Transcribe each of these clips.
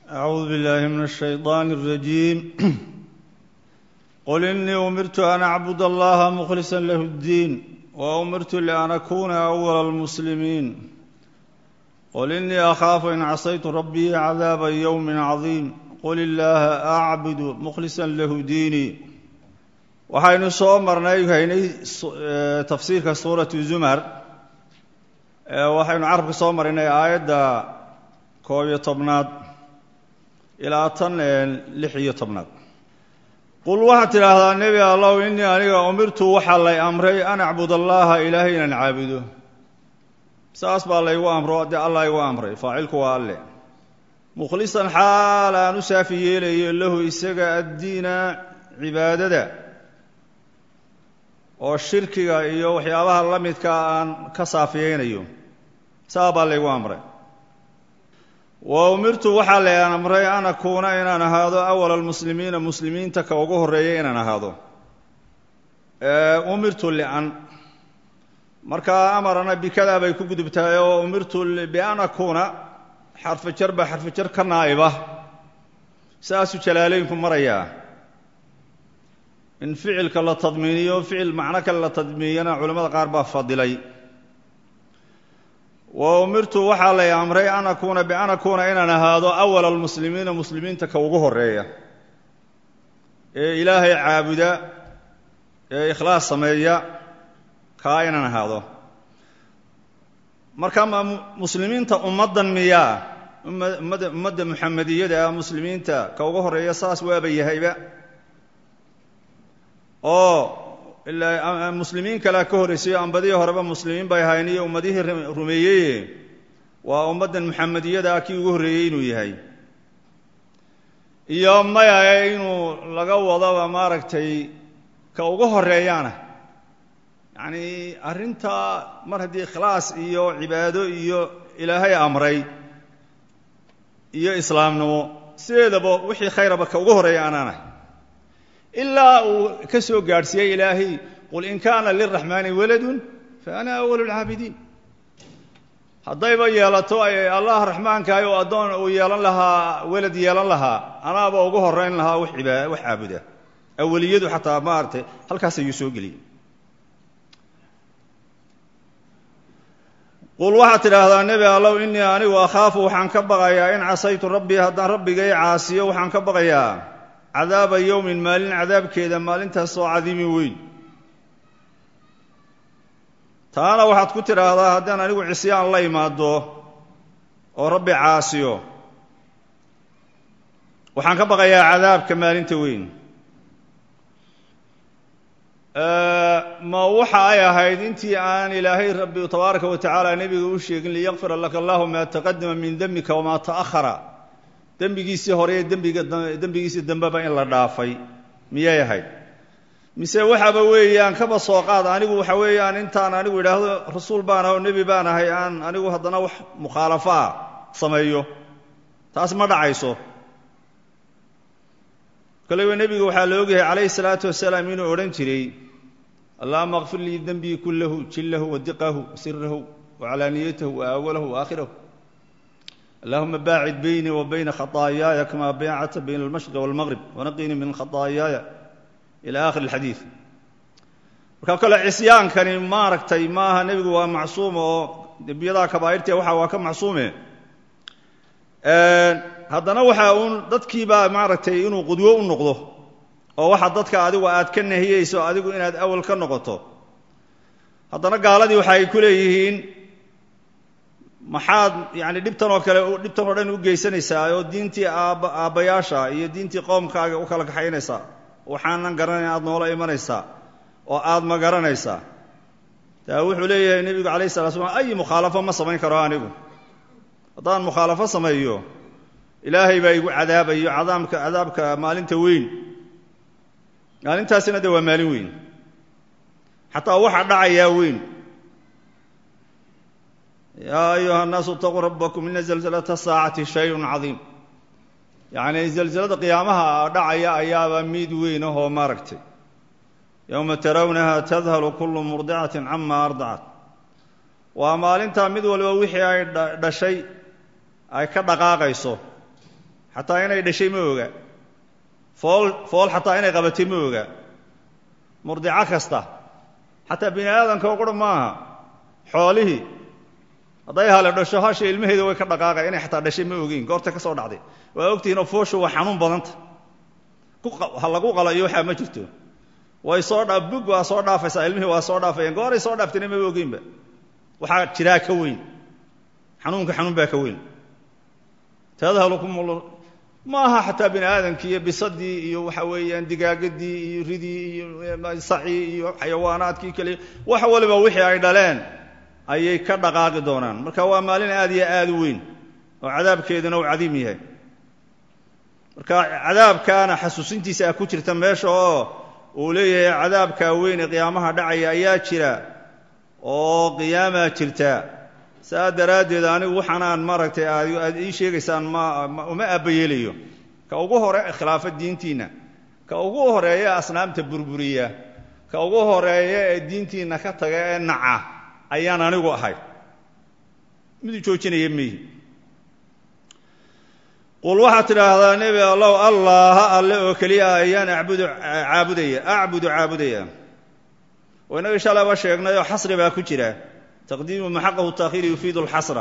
أعوذ بالله من الشيطان الرجيم قل إني أمرت أن أعبد الله مخلصا له الدين وأمرت لأن أكون أول المسلمين قل إني أخاف إن عصيت ربي عذاب يوم عظيم قل الله أعبد مخلصا له ديني waxaynu soo marnay haynay tafsiirka suuratu zumar waxaynu carabka soo marinay aayadda koob iyo tobnaad ilaa tan lix iyo tobnaad qul waxaad tidhaahdaa nebi allow innii aniga umirtu waxaa lay amray an acbud allaha ilaahay inaan caabudo saas baa laygu amro dee allah igu amray faacilku waa alle mukhlisan xaal aan u saafi yeelayo lahu isaga addiina cibaadada oo shirkiga iyo waxyaabaha la midkaa aan ka saafiyeynayo saa baa laygu amray wa umirtu waxaa la amray an akuuna inaan ahaado awala almuslimiina muslimiinta ka ugu horreeya inaan ahaado umirtu lian markaa amarana bikadaa bay ku gudubtahay oo umirtu bian akuuna xarfu jar baa xarfu jar ka naa'iba saasuu jalaaleynku marayaa in ficilka la tadmiiniyo ficil macno kale la tadmiiniyana culimmada qaar baa fadilay wa umirtu waxaa lay amray an akuuna bian akuuna inaan ahaado awala almuslimiina muslimiinta ka ugu horeeya ee ilaahay caabuda ee ikhlaas sameeya kaa inaan ahaado marka ma muslimiinta ummaddan miyaa ummadda ummadda muxamediyada ah muslimiinta ka ugu horeeya saas waaba yahayba oo ilaa muslimiin kalea ka horraysayo ambadihii horeba muslimiin bay ahayn iyo ummadihii rumeeyeye waa ummaddan muxamediyada ah kii ugu horreeyey inuu yahay iyo maya inuu laga wadaba maaragtay ka ugu horeeyaana yacni arrintaa mar haddii ikhlaas iyo cibaado iyo ilaahay amray iyo islaamnimo sideedaba wixii khayraba ka ugu horeeya anaanahay ilaa uu ka soo gaadhsiiyey ilaahay qul in kaana liraxmaani waladun fa ana awalu lcaabidiin haddayba yeelato ay allah raxmaankahay oo addoon uu yeelan lahaa welad yeelan lahaa anaaba ugu horeyn lahaa wax ibaa wax caabuda aweliyadu xataa maaragtay halkaas ayuu soo geliyey qul waxaad tidhaahdaa nebi allow innii anigu akhaafu waxaan ka baqayaa in casaytu rabbii haddaan rabbigay caasiyo waxaan ka baqayaa cadaaba yowmin maalin cadaabkeeda maalintaasoo cadiimin weyn taana waxaad ku tidhaahdaa haddaan anigu cisyaan la imaado oo rabbi caasiyo waxaan ka baqayaa cadaabka maalinta weyn ma waxa ay ahayd intii aan ilaahay rabbi tabaaraka wa tacaala nebiga u sheegin liyakfira laka allahu maa taqadama min dembika wamaa ta'ahara dembigiisii hore ee dembiga dembigiisii dambeba in la dhaafay miyay ahayd mise waxaaba weeyaan kaba soo qaad anigu waxa weeyaan intaan anigu idhaahdo rasuul baan ah oo nebi baan ahay aan anigu haddana wax mukhaalafo ah sameeyo taas ma dhacayso koleyba nebiga waxaa la ogyahay calayhi salaatu wasalaam inuu odhan jiray allahuma kfir lii dembii kullahu jillahu wa diqahu sirahu wa calaaniyatahu wa awalahu wa aakhirahu allahuma baacid beynii wa bayna khaطaayaaya kama baacadta bayna almashriq walmaqrib wanaqinii min khaطaayaaya ila akhir اlxadiid marka kale cisyaankani maaragtay maaha nebigu waa macsuum oo dembiyadaa kabaa'irtee waxa waa ka macsuume haddana waxa uun dadkiibaa maaragtay inuu qudwo u noqdo oo waxa dadka adigu aad ka nahiyeyso adigu inaad awal ka noqoto haddana gaaladii waxa ay ku leeyihiin maxaad yani dhibtan oo kale dhibtan oo dhan u geysanaysaa oo diintii aaba aabbayaasha iyo diintii qoomkaaga u kala kaxaynaysaa waxaanan garanayn aad noola imanaysaa oo aad ma garanaysaa taa wuxuu leeyahay nebigu alayh sala slam ay mukhaalafo ma samayn karo anigu haddaan mukhaalafo sameeyo ilaahay baa igu cadaabayo cadaabka cadaabka maalinta weyn maalintaasina de waa maalin weyn xataa waxa dhacayaa weyn yaa ayuha الnaasu اtaquu rabakum ina zalzalata saacati shayءu cadiim yacni zalzalada qiyaamaha dhacaya ayaaba mid weyn ahoo maaragtay yowma tarawnaha tadhalu kulu murdicati cama ardacat waa maalintaa mid walba wixii ay dhashay ay ka dhaqaaqayso xataa inay dhashay ma oga fool fool xataa inay qabatay ma oga murdico kasta xataa bini aadamka o qura maaha xoolihii hadday hale dhasho hasha ilmaheeda way ka dhaqaaqay inay xataa dhashay ma ogeyn goorta ka soo dhacday waa ogtihiin oo fooshu waa xanuun badanta ha lagu qalo iyo waxaa ma jirto way soo dha bug waa soo dhaafaysaa ilmihii waa soo dhaafayaan gooray soo dhaaftayna maba ogeynba waxaa jiraa ka weyn xanuunka xanuun baa ka weyn tadhalukum ma aha xataa bini aadamkii iyo bisadii iyo waxa weeyaan digaagadii iyo ridii iyo sacii iyo xayawaanaadkii kale wax waliba wixii ay dhaleen ayay ka dhaqaaqi doonaan marka waa maalin aad iyo aad u weyn oo cadaabkeeduna uu cadiim yahay marka cadaabkaana xasuusintiisa ku jirta meesha oo uu leeyahay cadaabkaa weyn ee qiyaamaha dhacaya ayaa jira oo qiyaamaa jirta saa daraaddeed anigu waxaanaan maaragtay aad ii sheegaysaan ma uma aabbayeelayo ka ugu hore khilaafa diintiinna ka ugu horeeya asnaamta burburiya ka ugu horeeya ee diintiinna ka taga ee naca ayaan anigu ahay midu joojinaya mihi qul waxaad tidhaahdaa nebi allow allaha alle oo keliya ayaan abudu caabudaya acbudu caabudaya oo innaga shalayba sheegnay oo xasri baa ku jira taqdiimu maxaqahu taakhiiri yufiidu alxasra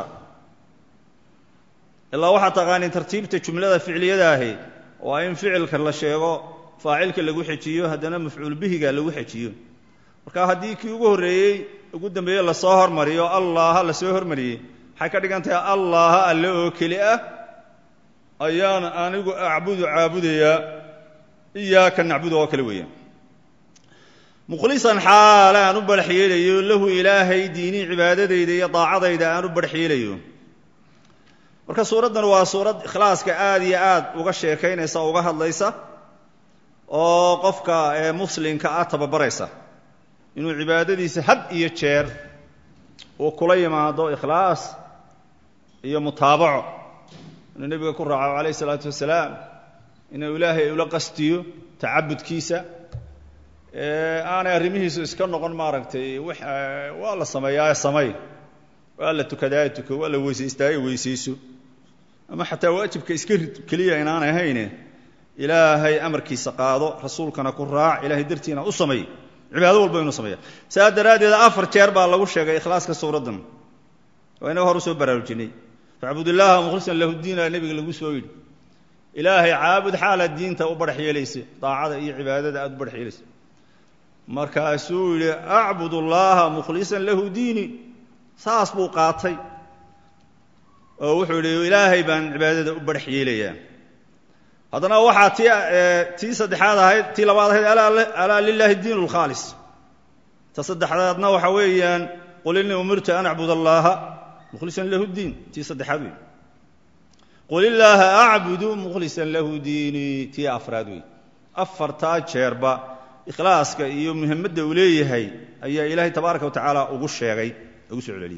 ilaa waxaad taqaaniin tartiibta jumlada ficliyada ahi waa in ficilka la sheego faacilka lagu xejiyo haddana mafcuul bihiga lagu xejiyo marka haddii kii ugu horreeyey ugu dambeeye lasoo hormariyo allaha lasoo hormariyey waxay ka dhigan tahay allaha alle oo keli ah ayaan anigu acbudu caabudayaa iyaaka nacbudu oo kale weeyaan mukhlisan xaale aan u barax yeelayo lahu ilaahay diinii cibaadadayda iyo daacadayda aan u barax yeelayo marka suuraddan waa suurad ikhlaaska aad iyo aad uga sheekaynaysa o uga hadlaysa oo qofka ee muslimka ah tababaraysa inuu cibaadadiisa had iyo jeer uu kula yimaado ikhlaas iyo mutaabaco inuu nebiga ku raaco calayh isalaatu wasalaam inuu ilaahay ula qastiyo tacabudkiisa aanay arrimihiisu iska noqon maaragtay wax waa la sameeyaa samay waa la tukadaa tuko waa la weysaystaaye weysayso ama xataa waajibka iska rid keliya inaanay hayne ilaahay amarkiisa qaado rasuulkana ku raac ilaahay dartiina u samay cibaado walba inuu sameeya saa daraaddeed afar jeer baa lagu sheegay ikhlaaska suuraddan waa inaga hor usoo baraarujinay facbud illaaha mukhlisan lahu diina nebiga lagu soo yidhi ilaahay caabud xaalaad diinta u barax yeelaysa daacada iyo cibaadada aad u barax yeelaysa markaasuu yidhi acbud allaha mukhlisan lahu diini saas buu qaatay oo wuxuu yidhi ilaahay baan cibaadada u barax yeelayaa haddana waxaa ti tii saddexaad ahayd tii labaad ahayd alaa lilaahi diin lkhaalis ta saddexdaadna waxa weeyaan qul innii umirtu an acbud allaha mukhlisan lahu diin tii saddexaad wey qul illaaha acbudu mukhlisan lahu diinii tii afraad wey afartaa jeerba ikhlaaska iyo muhimadda uu leeyahay ayaa ilaahay tabaaraka wa tacaala ugu sheegay ugu soo celceliyey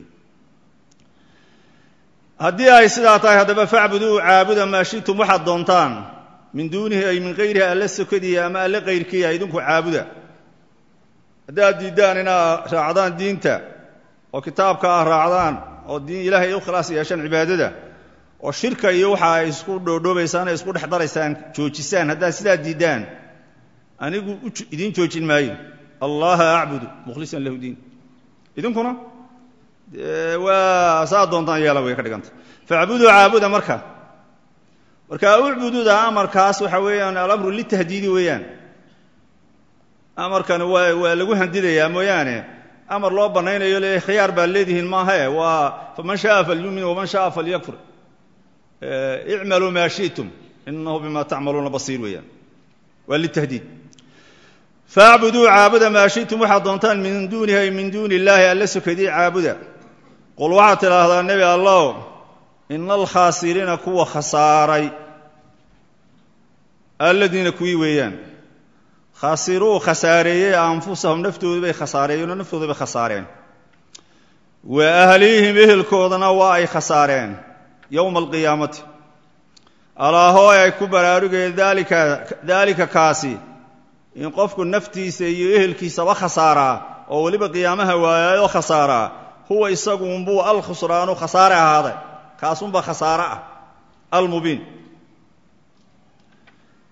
haddii ay sidaa tahay haddaba facbuduu caabuda maa shitum waxaad doontaan min duunihi ay min kayrihi alle sokadiya ama alle kayrkiya idinku caabuda haddaad diiddaan inaad raacdaan diinta oo kitaabka ah raacdaan oo diin ilaahay u khilaas yeeshaan cibaadada oo shirka iyo waxa ay isku dhoodhoobaysaan isku dhex daraysaan joojisaan haddaad sidaa diiddaan anigu idiin joojin maayo allaha acbudu mukhlisan lahu diin idinkuna waa saa doontaan yeela way ka dhiganta facbuduu caabuda marka marka ucbududa amarkaas waxa weeyaan alamru litahdiidi weeyaan amarkani waa waa lagu handidayaa mooyaane amar loo banaynayo le khiyaar baad leedihiin maahae waa faman shaaa falyumin waman shaaa falyakfur icmaluu maa shi'tum inahu bima tacmaluuna basiir weeyaan waa litahdiid faacbuduu caabuda maa shi'tum waxaad doontaan min duunihi ay min duuni illaahi alla sokadii caabuda qul waxaad tidhaahdaa nebi allow ina alkhaasiriina kuwa khasaaray alladiina kuwii weeyaan khasiruu khasaareeyey anfusahum naftoodu bay khasaareeyeen oo naftooda bay khasaareen wa ahlihim ehelkoodana waa ay khasaareen yowma alqiyaamati alaahoo ay ku baraarugeen daalika daalika kaasi in qofku naftiisa iyo ehelkiisaba khasaaraa oo weliba qiyaamaha waayaayoo khasaaraa huwa isaguunbuu alkhusraanu khasaare ahaaday kaasunba khasaare ah almubiin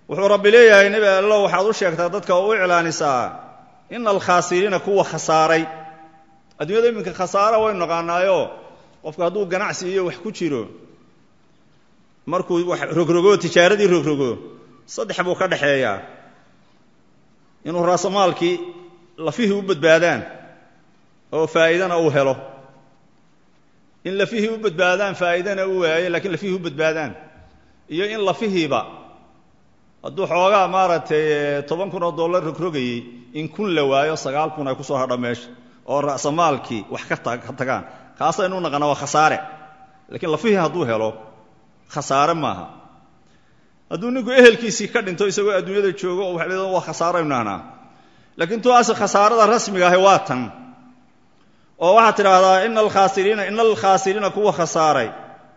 wuxuu rabbi leeyahay nebi allo waxaad u sheegtaa dadka oo u iclaanisaa ina alkhaasiriina kuwa khasaaray adduunyada iminka khasaara waynu naqaanaayo qofku hadduu ganacsi iyo wax ku jiro markuu wax rogrogo tijaaradii rogrogo saddex buu ka dhexeeyaa inuu raasamaalkii lafihii u badbaadaan oo faa'iidana uu helo in lafihii u badbaadaan faa'iidana u waayo lakiin lafihii u badbaadaan iyo in lafihiiba hadduu xoogaa maaragtay toban kun oo dollar rogrogayey in kun la waayo sagaal kun ay ku soo hadha meesha oo ra'samaalkii wax ka ka tagaan kaasaynu naqana waa khasaare lakiin lafihii hadduu helo khasaare maaha hadduu ninku ehelkiisii ka dhinto isagoo adduunyada joogo oo waxa leedaha waa khasaaraynu nahnaa laakiin tuaasi khasaarada rasmiga ahi waa tan oo waxaad tidhaahdaa ina alkhaasiriina ina alkhaasiriina kuwa khasaaray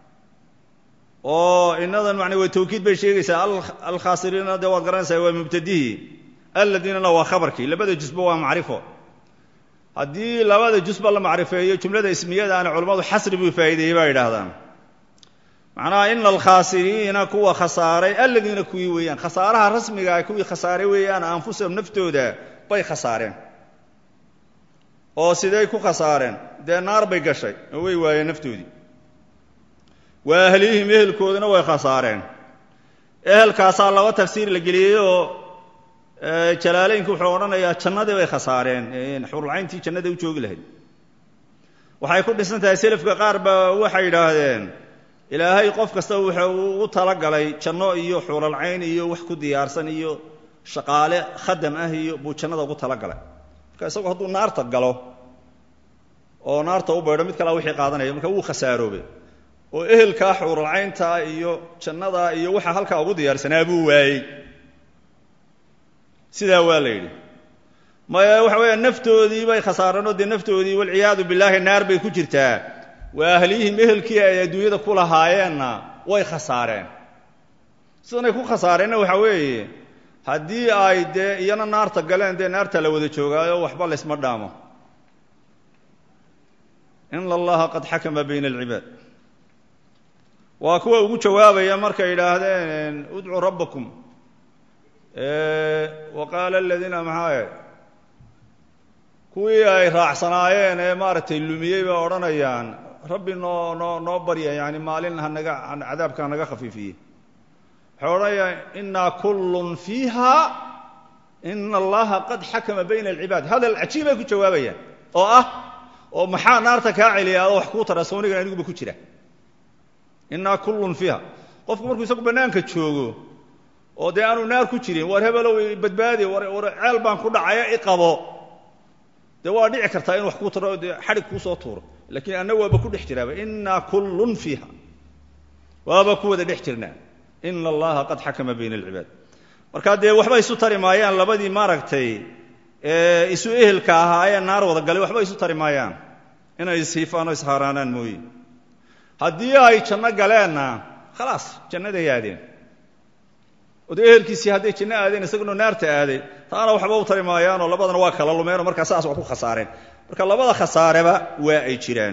oo inadan man way tawkiid bay sheegaysaa alkhaasiriina dee waad garanaysaa waa mubtadihii alladiinana waa khabarkii labada jusba waa macrifo haddii labada jusba la macrifeeyo jumlada ismiyadaana culammadu xasri buu faa'ideeyey baa yidhaahdaan macnaha ina alkhaasiriina kuwa khasaaray alladiina kuwii weeyaan khasaaraha rasmigaa kuwii khasaaray weeyaan anfusahum naftooda bay khasaareen oo sidey ku khasaareen dee naar bay gashay oo way waayeen naftoodii wa ahlihim ehelkooduna way khasaareen ehelkaasaa laba tafsiir la geliyey oo jalaaleynku wuxuu odhanayaa jannadii bay khasaareen xurulcayntii jannada u joogi lahayd waxay ku dhisan tahay selafka qaar baa waxay yidhaahdeen ilaahay qof kasta wuxuu u talagalay janno iyo xuulalcayn iyo wax ku diyaarsan iyo shaqaale khadam ah iyo buu jannada ugu talagalay marka isagoo hadduu naarta galo oo naarta u baydho mid kalea wixii qaadanaya marka wuu khasaaroobay oo ehelkaa xuuralcayntaa iyo jannadaa iyo waxa halkaa ugu diyaarsanaa buu waayey sidaa waa la yidhi maya waxa weeya naftoodii bay khasaareen oo dee naftoodii walciyaadu billaahi naar bay ku jirtaa waa ahliyihim ehelkii ay adduunyada ku lahaayeenna way khasaareen sidanay ku khasaareenna waxa weeye haddii ay dee iyana naarta galeen dee naarta la wada joogaayo waxba laysma dhaamo ina allaha qad xakama bayna alcibaad waa kuwa ugu jawaabaya markay yidhaahdeen udcuu rabbakum wa qaala aladiina maxaaye kuwii ay raacsanaayeen ee maaragtay lumiyey bay odhanayaan rabbi noo noo noo barya yani maalin hanaga cadaabka hanaga khafiifiye waxay odhanayaan inaa kullun fiiha ina allaha qad xakama bayna alcibaad hadal cajiibay ku jawaabayaan oo ah oo maxaa naarta kaa celiya adoo wax kuu tara soonigan aniguba ku jira inaa kullun fiiha qofku markuu isagu bannaanka joogo oo dee aanu naar ku jirin war hebelow badbaadi war war ceel baan ku dhacaya iqabo dee waa dhici kartaa inu wax kuu taro dee xadhig kuu soo tuuro lakiin anna waaba ku dhex jiraaba inaa kullun fiiha waaba ku wada dhex jirnaa ina allaha qad xakama bayna alcibaad marka dee waxba isu tari maayaan labadii maaragtay isu ehelka ahaayee naar wada galay waxba isu tari maayaan inay ishiifaan oo ishaaraanaan mooye haddii ay janno galeenna khalaas jannaday aadeen oo dee ehelkiisii hadday janno aadeen isaguna naarta aaday taana waxba u tari maayaanoo labadana waa kala lumeenoo markaa saas waa ku khasaareen marka labada khasaareba waa ay jiraan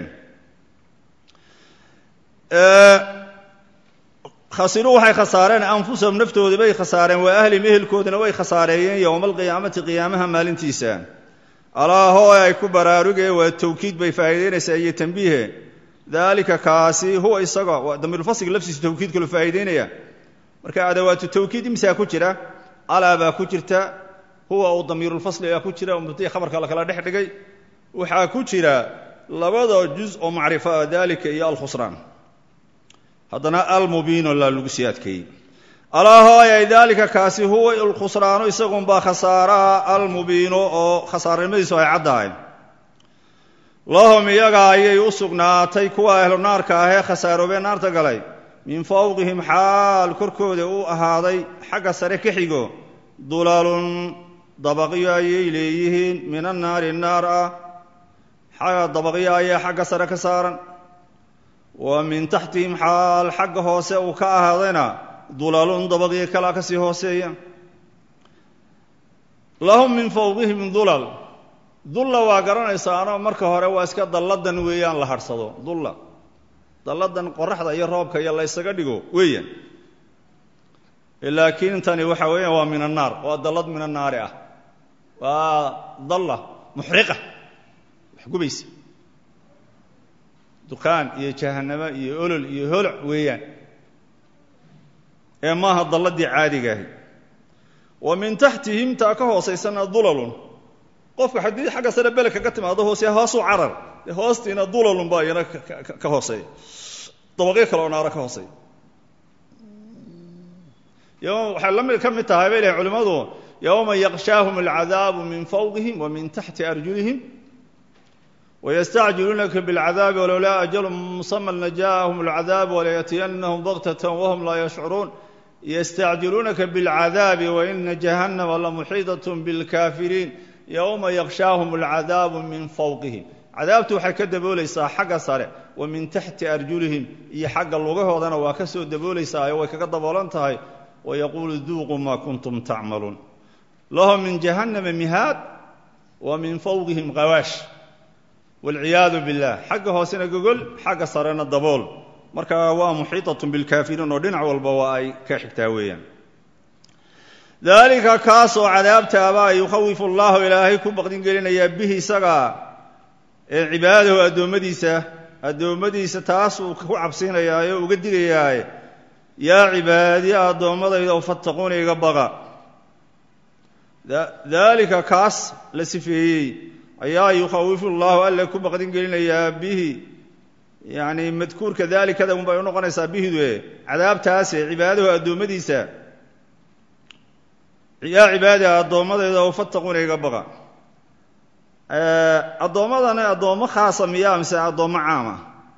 khasiruu waxay khasaareen anfusahum naftoodii bay khasaareen waa ahlihim ehelkoodina way khasaareeyeen yowma alqiyaamati qiyaamaha maalintiisa alaa hoo ay ku baraarugee waa tawkiid bay faa'iidaynaysaa iyo tambiihe daalika kaasi huwa isaga waa damiirulfasliga laftiisu tawkiidkalu faa'iidaynaya marka adawaatu tawkiid imsaa ku jira alaa baa ku jirta huwa uu damiirulfasliga ku jira mubtadii khabarka la kala dhex dhigay waxaa ku jira labada juz oo macrifo ah daalika iyo alkhusraan haddana almubiino laa lagu sii adkeeyey alaa hooyay daalika kaasi huwa alkhusraanu isagunbaa khasaaraa almubiino oo khasaaranimadiisu ay caddahay lahum iyaga ayay u sugnaatay kuwa ahlu naarka ahee khasaaroobee naarta galay min fawqihim xaal korkooda u ahaaday xagga sare ka xigo dulalun dabaqyo ayay leeyihiin min annaari naar ah xagga dabaqyo ayaa xagga sare ka saaran wa min taxtihim xaal xagga hoose uu ka ahaadayna dulalun dabaqyo kalaa ka sii hooseeya lahum min fawqihim dulal dulla waa garanaysaanoo marka hore waa iska dalladan weeyaan la hadhsado dulla dalladan qoraxda iyo roobka iyo la ysaga dhigo weeyaan laakiin tani waxa weeyaan waa min annaar waa dallad min annaari ah waa dalla muxriqa wax gubaysa dukaan iyo jahanamo iyo olol iyo holoc weeyaan ee maaha dalladii caadiga ahi wa min taxtihim taa ka hoosaysana dulalun qofka haddii xagga sare bele kaga timaado hoose hoosuu carar dee hoostiina dulalun baa iyana ka hooseeya dabaqyo kale oo naaro ka hooseeya waxay la mid ka mid tahay bay lehin culimmadu yowma yaqshaahum alcadaabu min fawqihim wa min taxti arjulihim wystacjiluunaka bاlcadaabi walowlaa ajalu musama lajaءahum اlcadaab walayatiyanahum baktata wahum laa yashcuruun ystacjiluunaka bاlcadaabi waina jahannama lamuxiidaة bاlkaafiriin yowma yakshaahum اlcadaabu min fawqihim cadaabtu waxay ka daboolaysaa xagga sare wa min taxti arjulihim iyo xagga lugahoodana waa ka soo daboolaysaa way kaga daboolan tahay wayaquulu duuquu ma kuntum tacmaluun lahum min jahannama mihaad wa min fawqihim qawaash walciyaadu biاllah xagga hoosena gogol xagga sarena dabool marka waa muxiiطaة biاlkaafiriin oo dhinac walba waa ay ka xigtaa weeyaan dalika kaasoo cadaabtaabaa yukhawifu اllahu ilaahay ku baqdin gelinayaa bihi isaga ee cibaadahu addoommadiisa addoommadiisa taasuu ku cabsiinayaa oo uga digayaa yaa cibaadiya addoommadayda oo fattaquuna iga baqa daalika kaas la sifeeyey ayaa yukhawifu llahu alle ku baqdin gelinayaa bihi yani madkuurka daalikada un bay unoqonaysaa bihidue cadaabtaase cibaadahu addoommadiisa yaa cibaadiha addoommadayda oo fattaquuna iga baqa addoommadana addoommo khaasa miyaa mise addoommo caama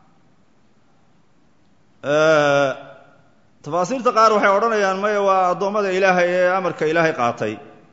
tafaasiirta qaar waxay odhanayaan maya waa addoommada ilaahay ee amarka ilaahay qaatay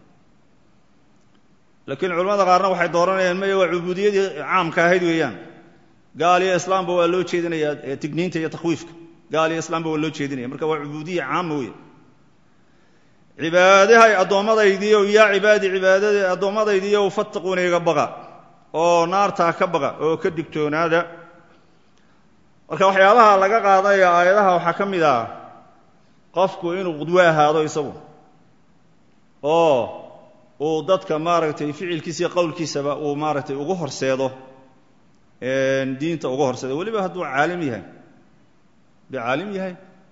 laakiin culamada qaarna waxay dooranayaan maya waa cubuudiyadii caamka ahayd weeyaan gaal iyo islaamba waa loo jeedinayaa tigniinta iyo takhwiifka gaal iyo islaamba waa loo jeedinaya marka waa cubuudiya caama wey cibaadahay addoommadaydiiyo yaa cibaadi cibaadada addoommadaydiiyo fattaquuna iga baqa oo naartaa ka baqa oo ka digtoonaada marka waxyaabaha laga qaadanayo aayadaha waxaa ka mid ah qofku inuu qudwo ahaado isagu oo uu dadka maaragtay ficilkiisa iyo qowlkiisaba uu maaragtay ugu horseedo diinta uga horseedo weliba hadduu caalim yahay hadduu caalim yahay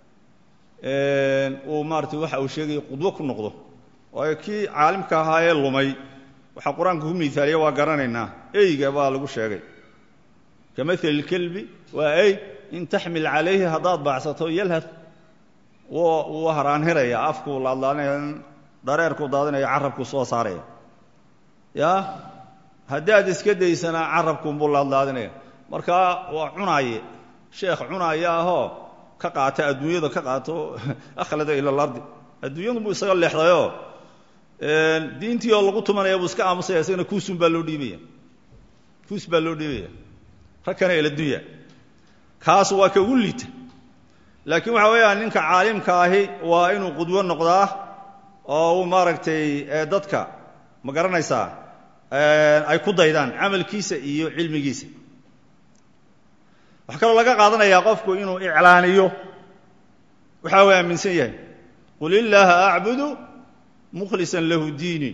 uu maaratay waxa uu sheegaya qudwo ku noqdo waayo kii caalimka ahaa ee lumay waxaa qur-aanka ku miaaliya waa garanaynaa eyga baa lagu sheegay ka maali اlkelbi waa ey in taxmil calayhi haddaad baacsato yalhad wuu haraanhiraya afkuu laadlaanaya dareerkuu daadinaya carabkuu soo saaraya ya haddaad iska daysana carabkuunbuu laadlaadinaya marka waa cunaaye sheekh cunaaya ahoo ka qaata adduunyada ka qaato akhlada ila alardi adduunyadu buu isaga leexdayoo diintii oo lagu tumanaya buu iska aamusaya isagana kuusun baa loo dhiibaya kuus baa loo dhiibaya ragkana eladunya kaas waa ka ugu liita laakiin waxa weeyaan ninka caalimka ahi waa inuu qudwo noqdaa oo uu maaragtay dadka ma garanaysaa ay ku daydaan camalkiisa iyo cilmigiisa waxaa kaloo laga qaadanayaa qofku inuu iclaaniyo waxa uu aaminsan yahay qul illaaha acbudu mukhlisan lahu diini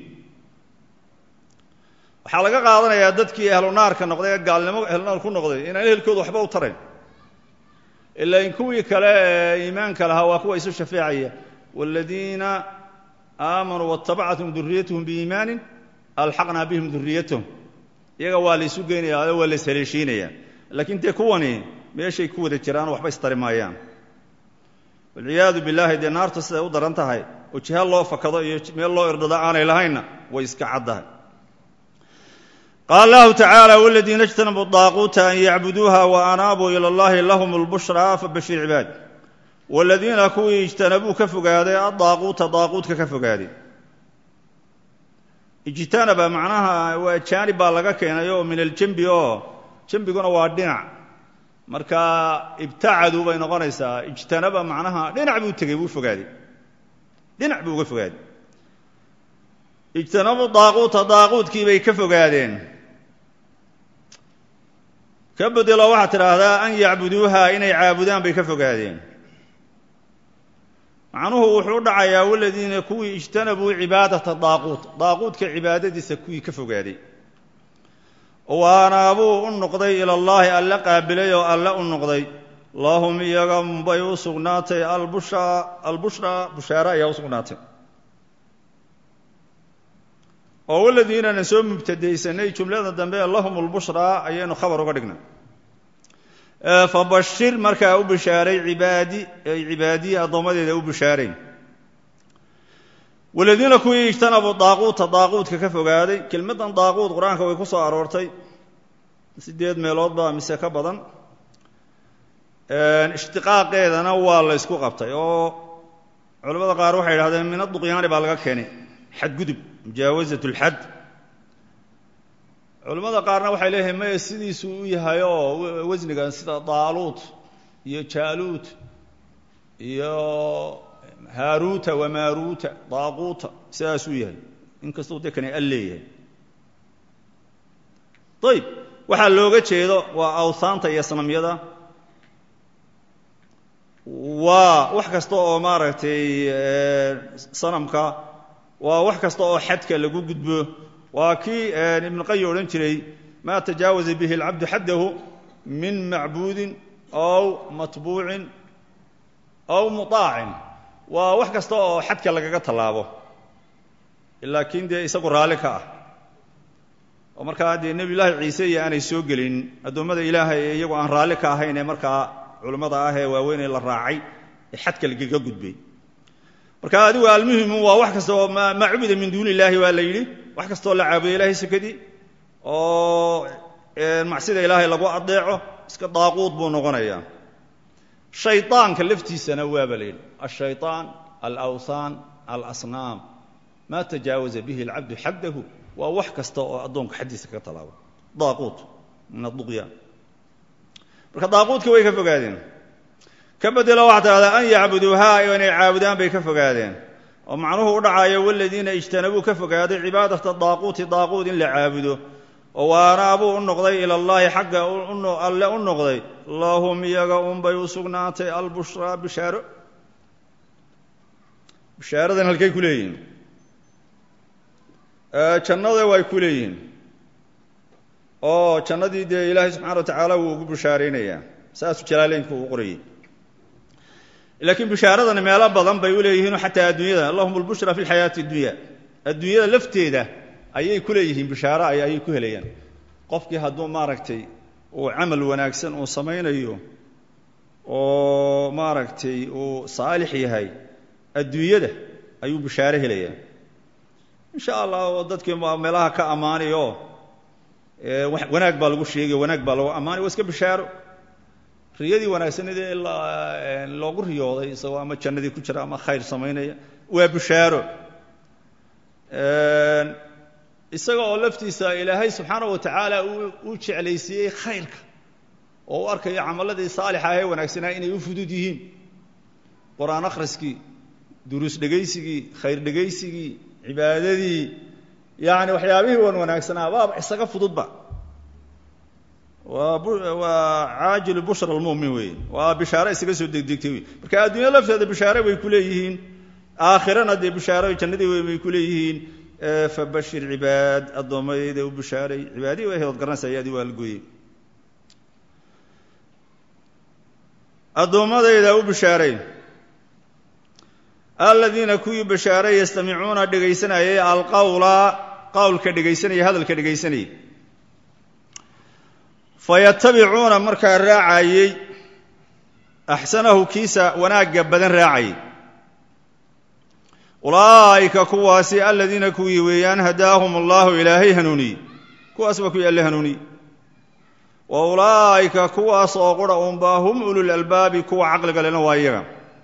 waxaa laga qaadanayaa dadkii ahlu naarka noqday ee gaalnimo ahlunaar ku noqday inaan ehelkooda waxba u tarayn ilaa in kuwii kale ee iimaanka lahaa waa kuwa isu shafeecaya waaladiina aamanuu waatabacathum duriyatuhum biiimaanin alxaqnaa bihim duriyatahum iyaga waa la isu geynaya oo waa la ishaleeshiinaya laakiin dee kuwani meeshay ku wada jiraan waxba istari maayaan walciyaadu billaahi dee naartu siday u daran tahay oo jiha loo fakado iyo meel loo irdhado aanay lahaynna way iska caddahay qaala allahu tacaala waladiina ijtanabuu daaquuta an yacbuduuha wa anaabuu ila allahi lahum lbushraa fabashir cibaad waladiina kuwii ijtanabuu ka fogaaday adaaquuta daaquudka ka fogaaday ijtanaba macnaha waa jaanib baa laga keenay oo min aljembi oo jembiguna waa dhinac marka ibtacaduu bay noqonaysaa ijtanaba macnaha dhinac buu tegey buu fogaaday dhinac buu uga fogaaday ijtanabu daaquuta daaquudkii bay ka fogaadeen ka bedelo waxaad tidhaahdaa an yacbuduuha inay caabudaan bay ka fogaadeen macnuhu wuxuu u dhacayaa waladiina kuwii ijtanabuu cibaadata daaquut daaquudka cibaadadiisa kuwii ka fogaaday waanaabuu u noqday ilallaahi alle qaabilay oo alle u noqday lahum iyaga bay u sugnaatay albushraa albushraa bushaare ayaa u sugnaatay oo waladiinana soo mubtadaysanay jumlada dambe lahum lbushraa ayaynu khabar uga dhignay fabashir markaa u bishaaray cibaadi ay cibaadiyi addoommadeeda u bishaaray waladiina kuwii ijtanabuu daaquuta daaquudka ka fogaaday kelmaddan daaquud qur-aanka way ku soo aroortay sideed meelood baa mise ka badan ishtiqaaqeedana waa la ysku qabtay oo culamada qaar waxay idhahdeen min aduqyaani baa laga keenay xadgudub mujaawasat lxad culimmada qaarna waxay leeyihiin maya sidiisuu u yahay oo wasnigan sida daaluut iyo jaaluut iyo haaruuta wamaaruuta daaquuta sidaasuu yahay inkastuu de kani al leeyahay ayib waxaa looga jeedo waa awhaanta iyo sanamyada waa wax kasta oo maaragtay sanamka waa wax kasta oo xadka lagu gudbo waa kii ibn qayi odhan jiray maa tajaawaza bihi اlcabdu xaddahu min macbuudin aw matbuucin aw muطaacin waa wax kasta oo xadka lagaga tallaabo laakiin dee isagu raalli ka ah oo markaa dee nebi llaahi ciise iyo aanay soo gelin addoommada ilaahay ee iyagu aan raalli ka ahayn ee markaa culimmada ah ee waaweyn ee la raacay ee xadka lagaga gudbay marka adigu almuhimu waa wax kasta oo maa cubida min duuni illaahi waa la yidhi wax kastaoo la caabudo ilahay sakadii oo macsida ilaahay lagu adeeco iska daaquud buu noqonayaa shayطaanka laftiisana waaba la yidhi ashayطaan alawthaan alasnaam maa tajaawaza bihi اlcabdu xaddahu waa wax kasta oo addoonka xaddiisa kaga talaabo daaquud min aduqyaan marka daaquudka way ka fogaadeen ka bedelo waxaa tidhahdaa an yacbuduuhaa inay caabudaan bay ka fogaadeen oo macnuhu u dhacayo waladiina ijtanabuu ka fogaaday cibaadata daaquuti daaquud in la caabudo oo waanaabuu u noqday ila llaahi xagga alle u noqday lahum iyaga unbay u sugnaatay albushraa bishaaro bishaaradan halkay ku leeyihiin jannada way ku leeyihiin oo jannadii dee ilaahay subxana wa tacaala wuu ugu bishaaraynayaa saasuu jalaaleynku uu qorayay laakiin bishaaradani meelo badan bay u leeyihiinoo xataa adduunyada allahum albushra fi lxayaati addunya adduunyada lafteeda ayay ku leeyihiin bishaaro ayay ku helayaan qofkii hadduu maaragtay uu camal wanaagsan uu samaynayo oo maaragtay uu saalix yahay adduunyada ayuu bishaaro helayaa insha allah oo dadkii meelaha ka ammaanay oo wanaag baa lagu sheegay wanaag baa lagu ammaanay waa iska bishaaro riyadii wanaagsanadii loogu riyooday isagoo ama jannadii ku jira ama khayr samaynaya waa bishaaro isaga oo laftiisa ilaahay subxaana wa tacaala uu jeclaysiiyey khayrka oo u arkayo camaladii saalixa ahee wanaagsanaa inay u fudud yihiin qur-aan akhriskii duruus dhegaysigii khayr dhegaysigii cibaadadii yani waxyaabihii wan wanaagsanaa waaba isaga fududba waa caajilu bushra almumin wey waa bishaare isaga soo degdegtay wey marka adduunya lafteeda bishaare bay ku leeyihiin aakhirana dee bishaare jannadii wey bay ku leeyihiin fabashir cibaad addoommadayda u bishaaray cibaadihii way hood garanaysa ayadii waa la gooyey addoommadayda u bishaaray aladiina kuwii bishaaray yastamicuuna dhegaysanayay alqawla qawlka dhegaysanaya hadalka dhegaysanayay fayatabicuuna markaa raacayey axsanahu kiisa wanaagga badan raacayay ulaa'ika kuwaasi aladiina kuwii weeyaan hadaahum allahu ilaahay hanuuniyey kuwaas waa kuwii alle hanuuniyey wa ulaa'ika kuwaas oo qura unbaa hum ulul albaabi kuwa caqliga lena waa iyaga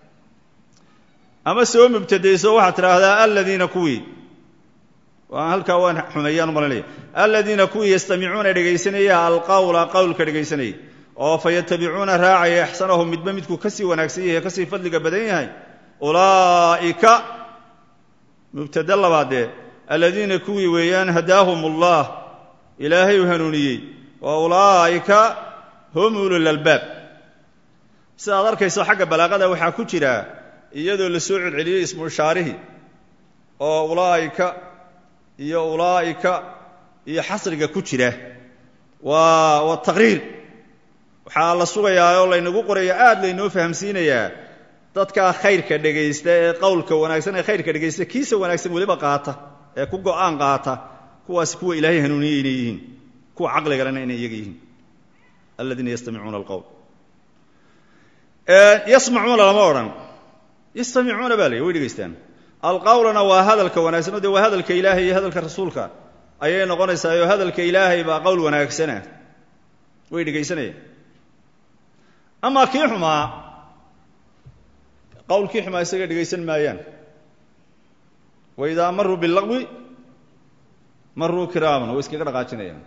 ama soo mubtadayso waxaad tidhaahdaa aladiina kuwii halkaa waan xumeeyaan umalanaya aladiina kuwii yastamicuuna dhegaysanaya alqawla qowlka dhegaysanayay oo fayatabicuuna raacaya axsanahu midba midkuu kasii wanaagsan yahay kasii fadliga badan yahay ulaa'ika mubtade labaadee aladiina kuwii weeyaan hadaahum allah ilaahay u hanuuniyey wa ulaa'ika hum ulul albaab sidaad arkayso xagga balaaqada waxaa ku jira iyadoo la soo celceliyey ismu ishaarihii oo ulaa'ika iyo ulaa'ika iyo xasriga ku jira waa waa taqriir waxaa la sugayaa oo laynagu qoraya aad laynoo fahamsiinayaa dadkaa khayrka dhegaysta ee qowlka wanaagsan ee khayrka dhegaysta kiisa wanaagsan weliba qaata ee ku go'aan qaata kuwaasi kuwa ilaahay hanuuniyey inay yihiin kuwa caqligalena inay iyaga yihiin aladiina yastamicuuna alqowl yasmacuuna lama odhan yastamicuuna baa la way dhegaystaan alqawlana waa hadalka wanaagsan o dee waa hadalka ilaahay iyo hadalka rasuulka ayay noqonaysaa oo hadalka ilaahay baa qowl wanaagsana way dhegaysanayaan amaa kii xumaa qowlkii xumaa isaga dhegaysan maayaan wa idaa maruu bilaqwi maruu kiraaman way iskaga dhaqaajinayaan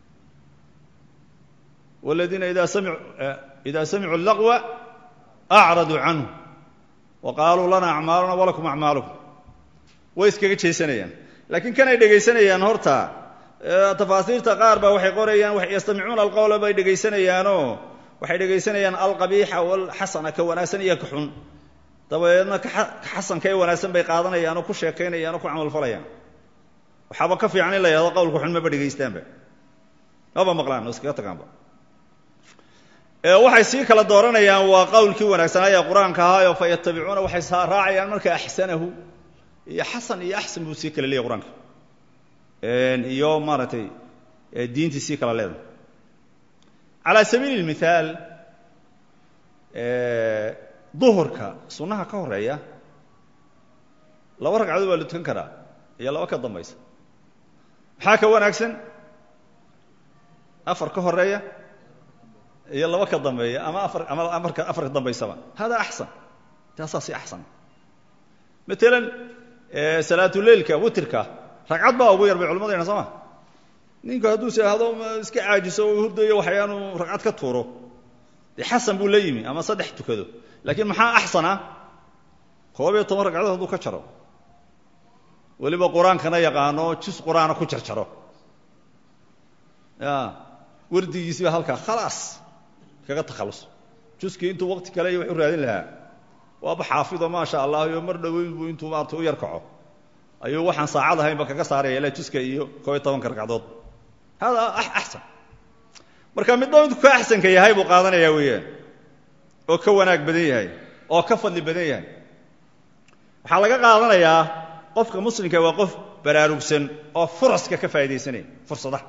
waladiina ida samiu ida samicuu laqwa acraduu canhu wa qaaluu lana acmaaluna walakum acmaalukum way iskaga jeesanayaan laakiin kanay dhegaysanayaan horta tafaasiirta qaar baa waxay qorayaan yastamicuuna alqowla bay dhegaysanayaanoo waxay dhegaysanayaan alqabiixa walxasana ka wanaagsan iyo ka xun dabadeedna ka xasanka ee wanaagsan bay qaadanayaan oo ku sheekaynayaan oo ku camalfalayaan waxaaba ka fiican in la yahdo qowlka xun maba dhegaystaanba maba maqlaan oo iskaga tagaanba waxay sii kala dooranayaan waa qowlkii wanaagsanaaye qur-aanka ahaayo fa yatabicuuna waxay raacayaan marka axsanahu iyo xasan iyo axsan buu sii kala leeyahy qur-aanka iyo maaragtay diintii sii kala leedahay calaa sabiili اlmithaal duhurka sunnaha ka horeeya laba ragcadood waa la tukan karaa iyo laba ka dambaysa maxaa ka wanaagsan afar ka horeeya iyo laba ka dambeeya ama afar ama amarka afar ka dambaysaba hada axsan taasaa si axsan matalan salaatuleilka witrka ragcad baa ugu yar bay culimadayna soo ma ninku hadduu seehdo iska caajiso oo hurdayo waxyaanu ragcad ka tuuro dee xasan buu la yimi ama saddex tukado laakiin maxaa axsana koob iyo toban ragcadood hadduu ka jaro weliba qur-aankana yaqaano jus qur-aana ku jarjaro ya wardigiisiiba halkaa khalaas kaga takhallus juskii intuu waqti kale iyo wax u raadin lahaa waaba xaafido maasha allah iyo mar dhoweyn buu intuu maarata u yar kaco ayuu waxaan saacad ahaynba kaga saaraya ilaa juska iyo koob iyo tobanka ragcadood hada axsan marka midba midku ka axsanka yahay buu qaadanayaa weeyaan oo ka wanaag badan yahay oo ka fadli badan yahay waxaa laga qaadanayaa qofka muslimka waa qof baraarugsan oo furaska ka faa'idaysanaya fursadaha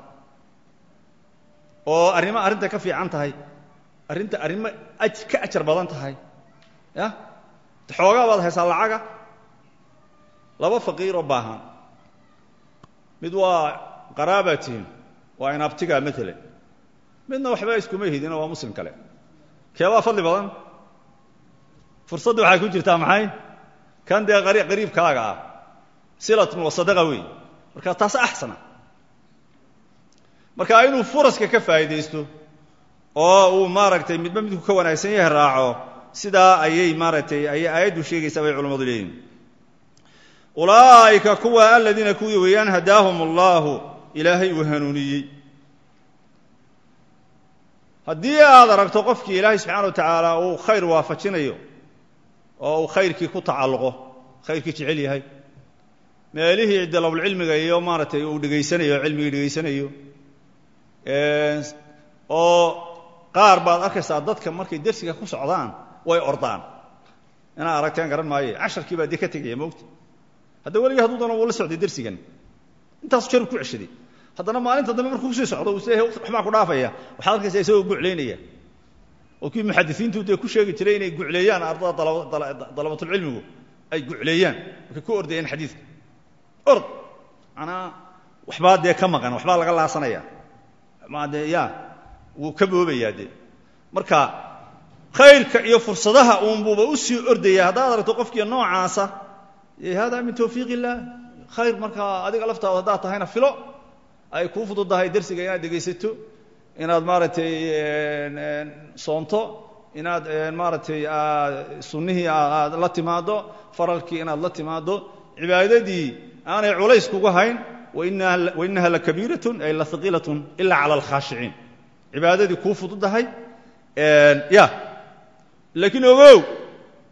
oo arrimo arrinta ka fiican tahay arrinta arrimo ka ajar badan tahay ya xoogaa baad haysaa lacaga laba faqiiroo baahan mid waa qaraabaa tihin waa inabtiga maalan midna waxba iskuma hidino waa muslim kale keebaa fadli badan fursadda waxay ku jirtaa maxay kan dee qariibkaaga ah silatun wa sadaqa wey marka taas axsana marka inuu furaska ka faa'idaysto oo uu maaragtay midba midku ka wanaagsan yahay raaco sidaa ayay maaragtay ayay aayaddu sheegaysaa bay culamadu leeyihin ulaa'ika kuwa aladiina kuwii weeyaan hadaahum allahu ilaahay uu hanuuniyey haddii aad aragto qofkii ilaahay subxaana wa tacaala uu khayr waafajinayo oo uu khayrkii ku tacalluqo khayrkii jecel yahay meelihii dalabulcilmiga iyo maaragtay uu dhegaysanayo cilmigii dhegaysanayo oo qaar baad arkaysaa dadka markay dersiga ku socdaan way ordaan inaad aragteen garan maaye casharkii baa dee ka tegaya moogta hadda weligii hadduu doono wuu la socday dersigan intaasu jeer ku ceshaday haddana maalinta dambe markuu kusii socdo uu isleeyahay waxbaa ku dhaafaya waxaad arkaysaa isagoo guclaynaya oo kii muxadisiintu dee ku sheegi jiray inay gucleeyaan ardada dalabatulcilmigu ay gucleeyaan markay ku ordayeen xadiidka ord manaa waxbaa dee ka maqan waxbaa laga laasanaya ma dee ya wuu ka boobayaa dee marka khayrka iyo fursadaha uunbuuba u sii ordaya haddaad aragto qofkii noocaasa hada min tawfiiq illah khayr markaa adiga laftaada haddaad tahayna filo ay kuu fududahay dersiga inaad dhegaysato inaad maaragtay soonto inaad maaragtay sunnihii aad la timaaddo faralkii inaad la timaaddo cibaadadii aanay culays kugu hayn wainaha lakabiiratun ay lahaqiilatun ila cala alkhaashiciin cibaadadii kuu fududahay ya laakiin ogow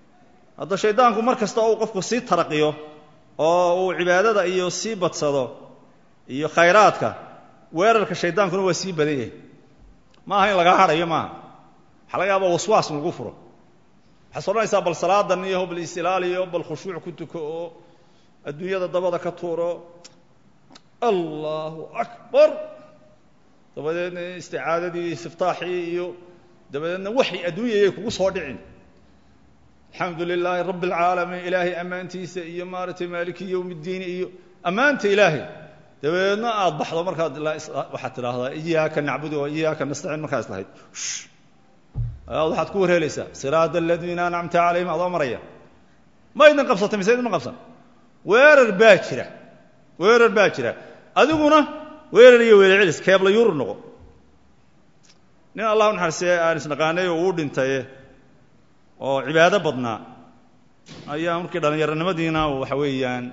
hadda shaydaanku mar kasta uu qofku sii taraqiyo oo uu cibaadada iyo sii badsado iyo khayraadka weerarka shaydaankuna waa sii badan yahay ma aha in lagaa hadhayo maaha waxaa laga yaaba waswaas in lagu furo waxaad odhanaysaa bal salaadan iyo bal isilaaliyo bal khushuuc ku tuko oo adduunyada dabada ka tuuro allahu akbar dabadeedna isticaadadii istiftaaxii iyo dabadeedna waxay adduunyayay kugu soo dhicin alxamdu lilaahi rabi اlcaalamiin ilaahay ammaantiisa iyo maaragtay maaliki yowm اddiin iyo ammaanta ilaahay dabadeedna aada baxdo markaad waxaad tidhaahdaa iyaaka nacbudu wa iyaaka nastaciin markaas lahayd waxaad ku warheelaysaa siraada aladiina ancamta calayhim adoo maraya ma idin qabsatay mise idinma qabsan weerar baa jira weerar baa jira adiguna weerar iyo weelcelis keebla yurur noqo nin allah u naxariistay aan isnaqaanay oo uu dhintaye oo cibaado badnaa ayaa markii dhallinyaronimadiina waxa weeyaan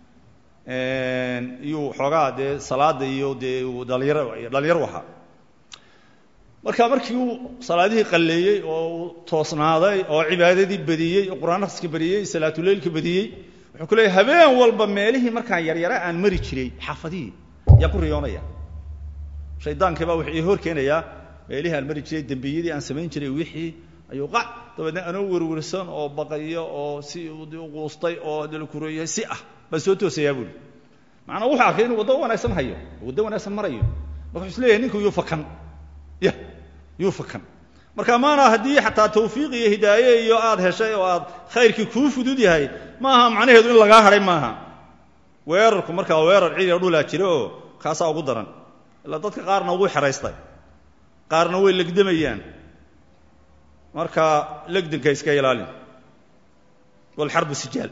iyuu xoogaa dee salaada iyo dee uu dhalinyaro dhalinyaro ahaa marka markii uu salaadihii qalleeyey oo uu toosnaaday oo cibaadadii badiyey oo qur'aan akhriska badiyey salaatuleylka badiyey wuxuu ku leeyay habeen walba meelihii markaan yaryara aan mari jiray xaafadihii yaa ku riyoonaya shaydaankii baa wuxuu ii hor keenayaa meelihii aan mari jiray dembiyadii aan samayn jiray wixii ayuu qac dabeedna anoo werwersan oo baqayo oo si quustay oo dalkureeyay si ah baan soo toosayaa buuli macnaa wuxuu arkay inuu waddo wanaagsan hayo waddo wanaagsan marayo marka wuxuu is leeyahay ninku yuu fakan ya yuu fakan marka maana haddii xataa tawfiiq iyo hidaaye iyo aad heshay oo aad khayrkii kuu fudud yahay ma aha macnaheedu in lagaa hadhay maaha weerarku markaa weerar ciidan dhulaa jira oo kaasaa ugu daran ilaa dadka qaarna ugu xeraystay qaarna way legdamayaan marka legdanka iska ilaalin walxarbu sijaal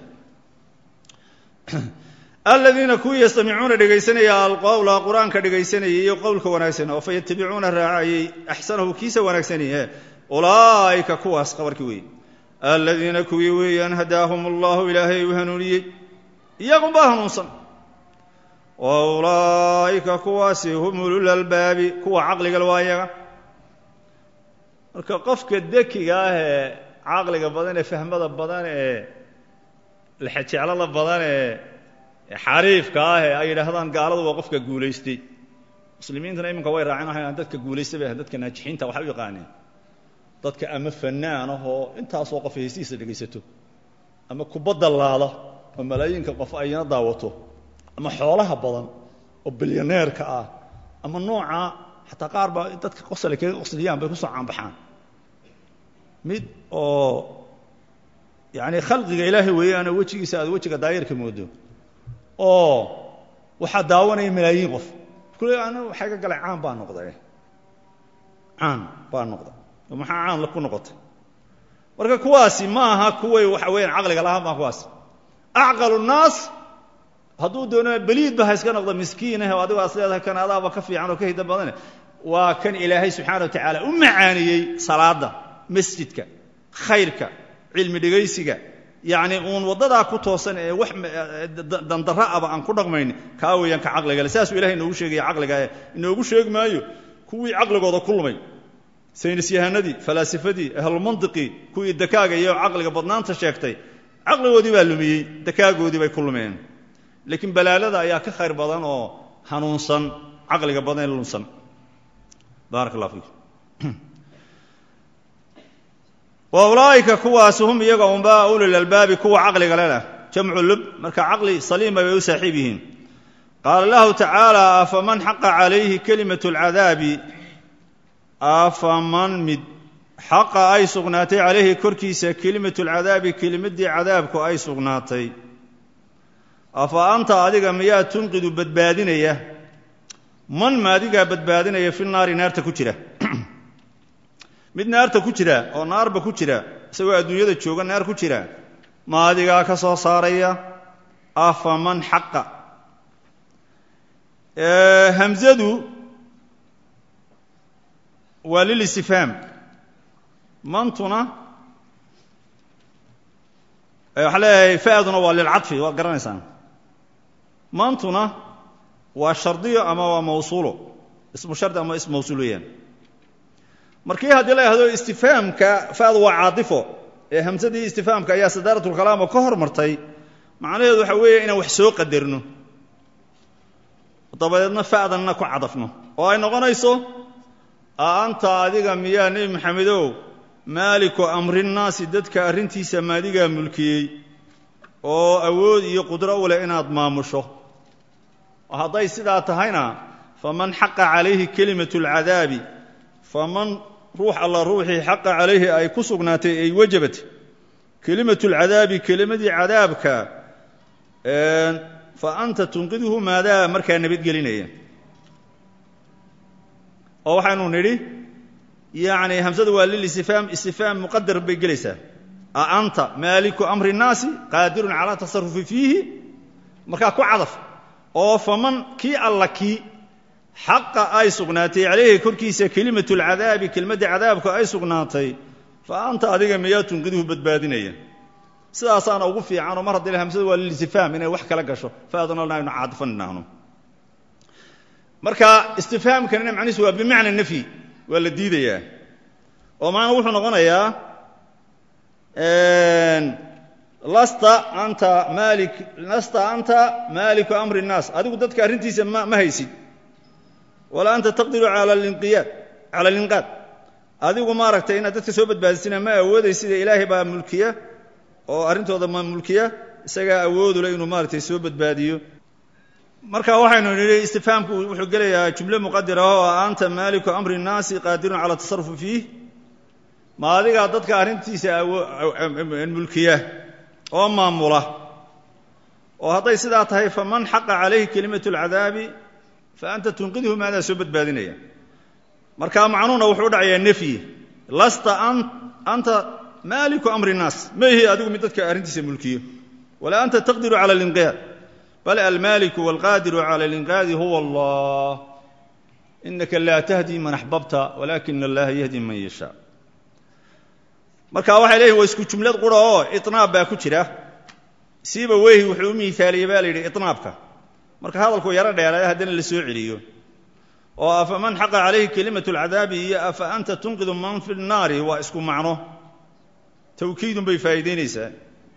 aladiina kuwii yastamicuuna dhegaysanaya alqowla qur-aanka dhegaysanayay iyo qowlka wanaagsan oo fayatabicuuna raacayey axsanahu kiisa wanaagsaniye ulaa'ika kuwaas qabarkii weeye aladiina kuwii weeyaan hadaahum allahu ilaahay uu hanuuniyey iyagunbaa hanuunsan wa ulaa'ika kuwaasi hum ulul albaabi kuwa caqligal waa iyaga marka qofka dekiga ah ee caqliga badan ee fahmada badan ee lexejeclada badan ee xariifka ah ee ay yidhaahdaan gaaladu waa qofka guulaystay muslimiintana iminka way raacin waxay dadka guulaystay bay dadka naajixiinta waxay u yaqaaneen dadka ama fanaan ah oo intaasoo qof heystiisa dhegaysato ama kubadda laada oo malaayiinka qof ayna daawato ama xoolaha badan oo bilyaneerka ah ama nooca xataa qaar baa dadka qosle kaga qosliyaan bay kusoo caanbaxaan mid oo yani khalqiga ilaahay weeyaanoo wejigiisa aad wejiga daayarka moodo oo waxaa daawanaya malaayiin qof kule anu waxay ka galay caan baa noqday caan baa noqday oo maxaa caan ku noqotay marka kuwaasi ma aha kuway waxa weeyaan caqliga lahaan baa kuwaasi acqalu nnaas hadduu doono beliidba ha iska noqdo miskiinah oo adigo as leedahay kan adaaba ka fiican oo ka hida badane waa kan ilaahay subxaana wa tacaala u macaaniyey salaada masjidka khayrka cilmi dhegaysiga yacni uun waddadaa ku toosan ee wax dandarra aba aan ku dhaqmayn kaa weeyaan ka caqligale saasuu ilahay inoogu sheegaya caqliga ee inoogu sheegi maayo kuwii caqligooda ku lumay saynis yahanadii falaasifadii ahlulmantiqii kuwii dakaaga iyo caqliga badnaanta sheegtay caqligoodii baa lumiyey dakaagoodii bay ku lumeen laakiin balaalada ayaa ka khayr badan oo hanuunsan caqliga badan ee lunsan baarak allah fiik wa ulaa'ika kuwaas hum iyaga unba ulil albaabi kuwa caqliga leleh jamcu lub marka caqli saliima bay u saaxiib yihiin qaala lahu tacaala afaman xaqa calayhi kelimat اlcadaabi afaman mid xaqa ay sugnaatay calayhi korkiisa kelimatu lcadaabi kelimaddii cadaabku ay sugnaatay afa anta adiga miyaa tunqidu badbaadinaya man ma adigaa badbaadinaya fi naari naarta ku jira mid naarta ku jira oo naarba ku jira isagoo adduunyada jooga naar ku jira ma adigaa ka soo saaraya afa man xaqa hamzadu waa lilistifhaam mantuna waxaa leeyahay fa'duna waa lilcadfi waad garanaysaan mantuna waa shardiyo ama waa mawsuulo ismu shardi ama ismu mawsuul weeyaan markii haddii la yhahdo istifhaamka fa'du waa caadifo ee hamsadii istifaamka ayaa sadaaratulkalaam oo ka hormartay macnaheedu waxa weeye inaan wax soo qadarno dabadeedna fa'danna ku cadafno oo ay noqonayso a anta adiga miyaa nebi maxamedow maaliku amrinnaasi dadka arrintiisa maadigaa mulkiyey oo awood iyo qudro u leh inaad maamusho oo hadday sidaa tahayna faman xaqa calayhi kelimatu alcadaabi faman ruux alla ruuxii xaqa calayhi ay ku sugnaatay ay wajabat kelimatu alcadaabi kelimadii cadaabka fa anta tunqidhu maadaa markaa nabadgelinaya oo waxaynu nidhi yacni hamsadu waa lilistifhaam istifhaam muqadar bay gelaysaa a anta maaliku amri nnaasi qaadirun calaa tasarufi fiihi markaa ku cadaf oo faman kii alla kii xaqa ay sugnaatay calayhi korkiisa kelimatu lcadaabi kelmadda cadaabku ay sugnaatay fa anta adiga miyaa tunqidhu badbaadinaya sidaasaana ugu fiicanoo mar haddii hamsadu waa lilistifhaam inay wax kala gasho faadana aynu caadifan idhaahno marka istifhaamkanina macnihiisu waa bimacna nafyi waa la diidayaa oo macnaa wuxuu noqonayaa lasta anta maali lasta anta maaliku amri الnaas adigu dadka arrintiisa ma ma haysid walaa anta taqdiru ala linqiyaad cala alinqaad adigu maaragtay inaad dadka soo badbaadisina ma awoodaysid ilaahay baa mulkiya oo arrintooda ma mulkiya isagaa awoodule inuu maaragtay soo badbaadiyo marka waxaynu nidhi istifhaamku wuxuu gelayaa jumle muqadira oo anta maaliku amri الnaasi qaadirun cala tasarufi fiih ma adigaa dadka arrintiisa mulkiya oo maamula oo hadday sidaa tahay faman xaqa calayhi kelimatu اlcadaabi fa anta tunqidhu maadaa soo badbaadinaya marka macnuhuna wuxuu u dhacayaa nefyi lasta anta maaliku amri الnaas ma ihi adigu mid dadka arrintiisa mulkiyo walaa anta taqdiru cala اlinqiyaad bal almaaliku wاlqaadiru cala اlinqaadi huwa allah inaka laa tahdi man axbabta walaakina allaha yahdi man yashaa marka waxay leeyihin waa isku jumlad qura oo iطnaab baa ku jira siiba weyhi wuxuu u miaaliyey ba la yidhi iطnaabka marka hadalku yaro dheeraya haddana la soo celiyo oo afaman xaqa calayhi kelimatu اlcadaabi iyo afa anta tunqidu man fi الnaari waa isku macno tawkiidun bay faa'iidaynaysaa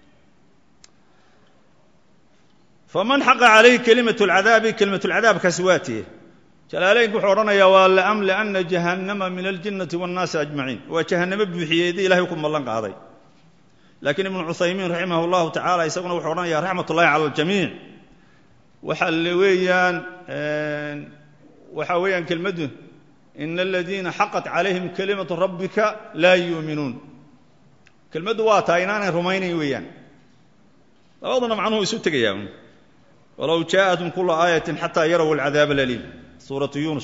faman xaqa calayhi kelimatu اlcadaabi kelimatu lcadaabkaasi waa tiye jalaalaynku wuxuu odhanayaa waa laamliana jahannama min aljinnati waannaasi ajmaciin waa jahannamo buuxiyeedii ilahay ku mallan qaaday laakiin ibnu cuthaymiin raximah اllahu tacala isaguna wuxuu odhanaya raxmat ullahi cala aljamiic waxa le weeyaan waxa weeyaan kelmaddu ina aladiina xaqat calayhim kelimatu rabbika laa yuuminuun kelmaddu waa tahay inaanay rumaynayn weeyaan labaduna macnuhu isu tegayaa walow jaaءatum kula aayatin xataa yarow alcadaab alaliim suuratu yunus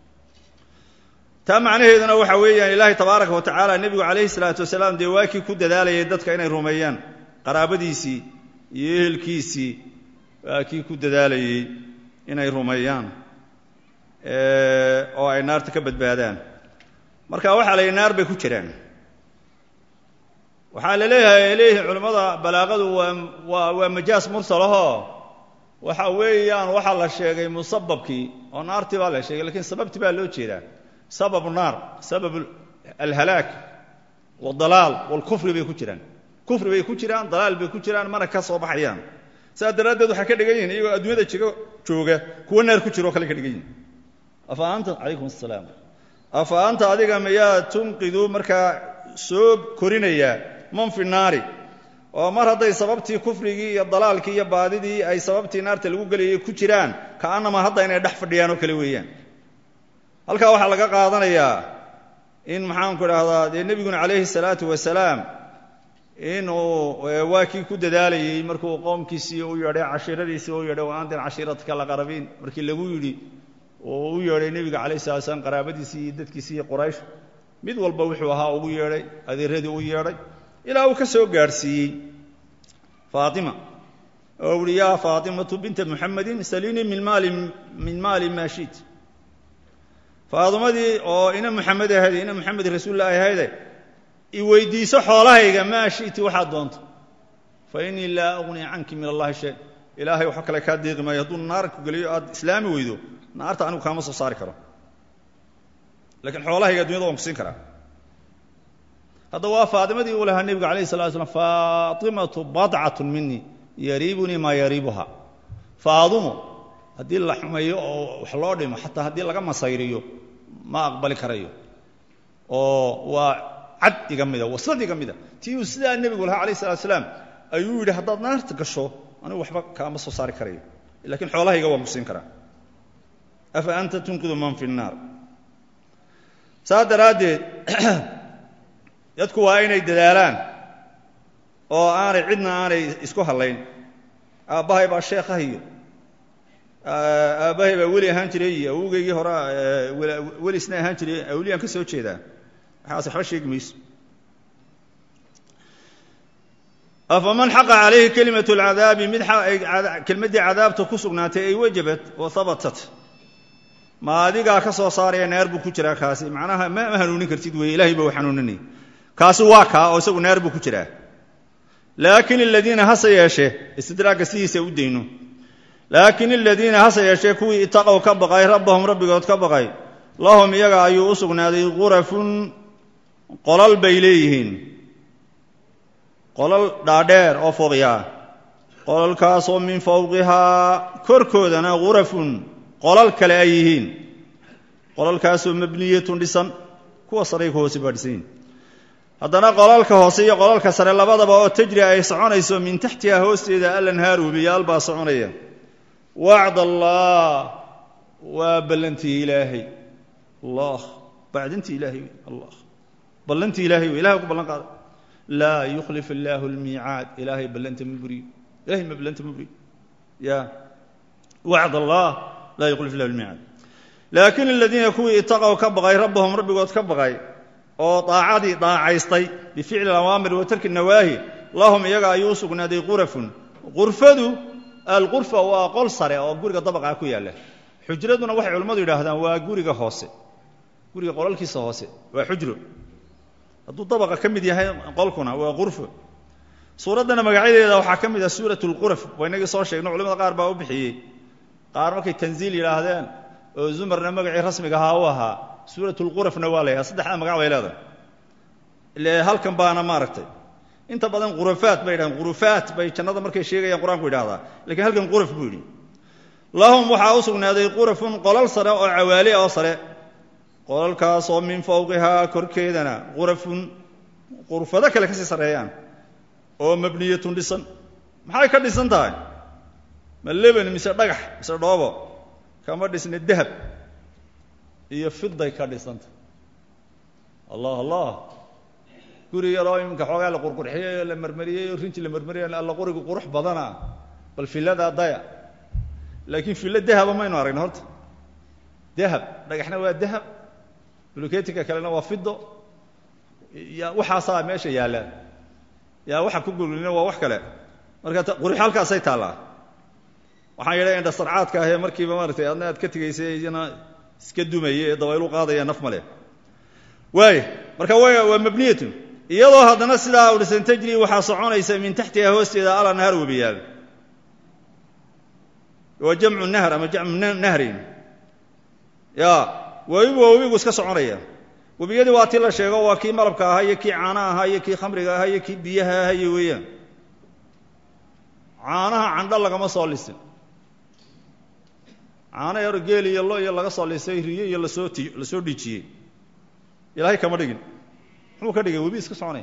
taa macnaheeduna waxa weeyaan ilaahay tabaaraka wa tacaala nebigu calayhi salaatu wasalaam dee waa kii ku dadaalayay dadka inay rumeeyaan qaraabadiisii iyo ehelkiisii waa kii ku dadaalayey inay rumeeyaan oo ay naarta ka badbaadaan marka waxaa la yidhi naar bay ku jiraan waxaa la leeyahay leeyihin culimmada balaaqadu waa waa waa majaas mursalahoo waxa weeyaan waxaa la sheegay musababkii oo naartii baa la sheegay lakiin sababtii baa loo jeedaa sababu naar sabab alhalaak wاdalaal wاlkufri bay ku jiraan kufri bay ku jiraan dalaal bay ku jiraan mana ka soo baxayaan saas daraaddeed waxay ka dhigan yihin iyagoo adduunyada jigo jooga kuwo naar ku jira o kale ka dhigan yihin afa anta calaykum asalaam afa anta adiga miyaa tunqidu markaa soo korinaya man fi naari oo mar hadday sababtii kufrigii iyo dalaalkii iyo baadidii ay sababtii naarta lagu gelayay ku jiraan ka'annama hadda inay dhex fadhiyaan oo kale weeyaan halkaa waxaa laga qaadanayaa in maxaanku idhaahdaa dee nebiguna calayhi salaatu wasalaam inuu waa kii ku dadaalayey markuu qoomkiisii u yeedhay cashiiradiisii u yeedhay wa andir cashiiratka laqarabiin markii lagu yidhi oo u yeedhay nebiga calayhi salatu slam qaraabadiisii iyo dadkiisii iyo quraysh mid walba wuxuu ahaa ugu yeedhay adeeradii u yeedhay ilaa uu ka soo gaadhsiiyey faatima oo uhi yaa faatimatu binta muxamedin saliinii min maali min maali maa shiit faadimadii oo ina muxamed ahayd ina muxamed rasuullaahi ahayde i weydiiso xoolahayga maa shiti waxaad doonto fa innii laa ugni canki min allahi shay ilaahay waxba kale kaa deeqi maayo hadduu naar ku geliyo aad islaami weydo naarta anigu kaama soo saari karo lakiin xoolahayga addunyada waan ku siin karaa hadda waa faadimadii uu lahaa nebiga alayh salatu slam faatimatu badcatun minii yariibunii maa yariibuha faadumo haddii la xumeeyo oo wax loo dhimo xataa haddii laga masayriyo ma aqbali karayo oo waa cad iga mida waslad iga mida tii uu sidaa nebigu lahaa alayh salatu salaam ayuu yidhi haddaad naarta gasho anigu waxba kaama soo saari karayo lakiin xoolahayga waan ku siin karaa afa anta tunqidu man fi nnaar saas daraaddeed dadku waa inay dadaalaan oo aanay cidna aanay isku hadlayn aabbahay baa sheekah iyo aabbahay baa weli ahaan jiray iyo awowgeygii hore weli isna ahaan jiray awliyaan ka soo jeedaa waxaas waxba sheegi mayso afaman xaqa calayhi kelimat lcadaabi mid kelmaddii cadaabta ku sugnaatay ay wajabat oo habatat ma adigaa ka soo saaraya naar buu ku jiraa kaasi macnaha ma hanuunin kartid wey ilahay ba u xanuuninay kaasi waa kaa oo isagu naar buu ku jiraa laakin aladiina hase yeeshee istidraagga sidiisa u dayno laakin aladiina hase yeeshee kuwii itaqow ka baqay rabbahum rabbigood ka baqay lahum iyaga ayuu u sugnaaday qurafun qolal bay leeyihiin qolal dhaadheer oo fooqyaa qolalkaasoo min fawqihaa korkoodana qurafun qolal kale ay yihiin qolalkaasoo mabniyatun dhisan kuwa saray ku hoose baa dhisan yihin haddana qolalka hoose iyo qolalka sare labadaba oo tajri ay soconayso min taxtiha hoosteeda alanhaar webiyaal baa soconaya wacd allah waa ballantii ilaahay allah bacdintii ilaahay allah ballantii ilahay wey ilahay ku ballan qaaday laa yukhlif illaahu almiicaad ilaahay ballanta ma buriyo ilahay ma ballanta ma buriyo ya wacd allah laa yukhlif illahu almiicaad laakin aladiina kuwii itaqow ka baqay rabbahum rabbigood ka baqay oo daacadii daacaystay bificli awaamir wa tarki nawaahi lahum iyaga ayuu u sugnaaday qurafun qurfadu alqurfa waa qol sare oo guriga dabaqaa ku yaalla xujraduna waxay culimmadu yidhaahdaan waa guriga hoose guriga qolalkiisa hoose waa xujro hadduu dabaqa ka mid yahay qolkuna waa qurfo suuraddana magacyadeeda waxaa ka mid ah suurat lquraf waa inagii soo sheegno culimada qaar baa u bixiyey qaar markay tanziil yidhaahdeen oo zumarna magacii rasmiga ahaa u ahaa suurat lqurafna waa la yhaha saddexdaa magac bay leedahay ile halkan baana maaragtay inta badan qurafaat bay yidhahdeen qurufaat bay jannada markay sheegayaan qur-aanku yidhahdaa lakiin halkan quraf buu yidhi lahum waxaa u sugnaaday qurafun qolal sare oo cawaali oo sare qolalkaasoo min fawqihaa korkeedana qurafun qurfado kale kasii sarreeyaan oo mabniyatun dhisan maxay ka dhisan tahay ma leban mise dhagax mise dhoobo kama dhisna dahab iyo fiday ka dhisanta allah allah guri yaroo iminka xoogaa la qurqurxiyey oo la marmariyey oo rinji la marmariyay alla qurigu qurux badana bal filladaa daya laakiin fillo dahaba maynu aragna horta dahab dhagaxna waa dahab buluketinka kalena waa fido ya waxaasaa meesha yaalla yaa waxa ku gululina waa wax kale marka qurux halkaasay taallaa waxaan yidha indha sarcaadka ahee markiiba maaratay adna aad ka tegaysay iyana iska dumayay ee dabaylu qaadaya naf ma leh waaya marka waa mabniyatun iyadoo haddana sidaa udhisan tajri waxaa soconaysa min taxtiha hoosteeda ala nahar webiyaal waa jamcu nahr ama jamcu nahrin ya webibu waa webigu iska soconaya webiyadii waa tii la sheego waa kii malabka ahaa iyo kii caana ahaa iyo kii khamriga ahaa iyo kii biyaha ahaa iyo weeyaan caanaha candho lagama soo lisin caano yaro geel iyo lo iyo laga soo lisay riyo iyo lasoo ti lasoo dhiijiyey ilaahay kama dhigin muxuu ka dhigay webi iska soconaya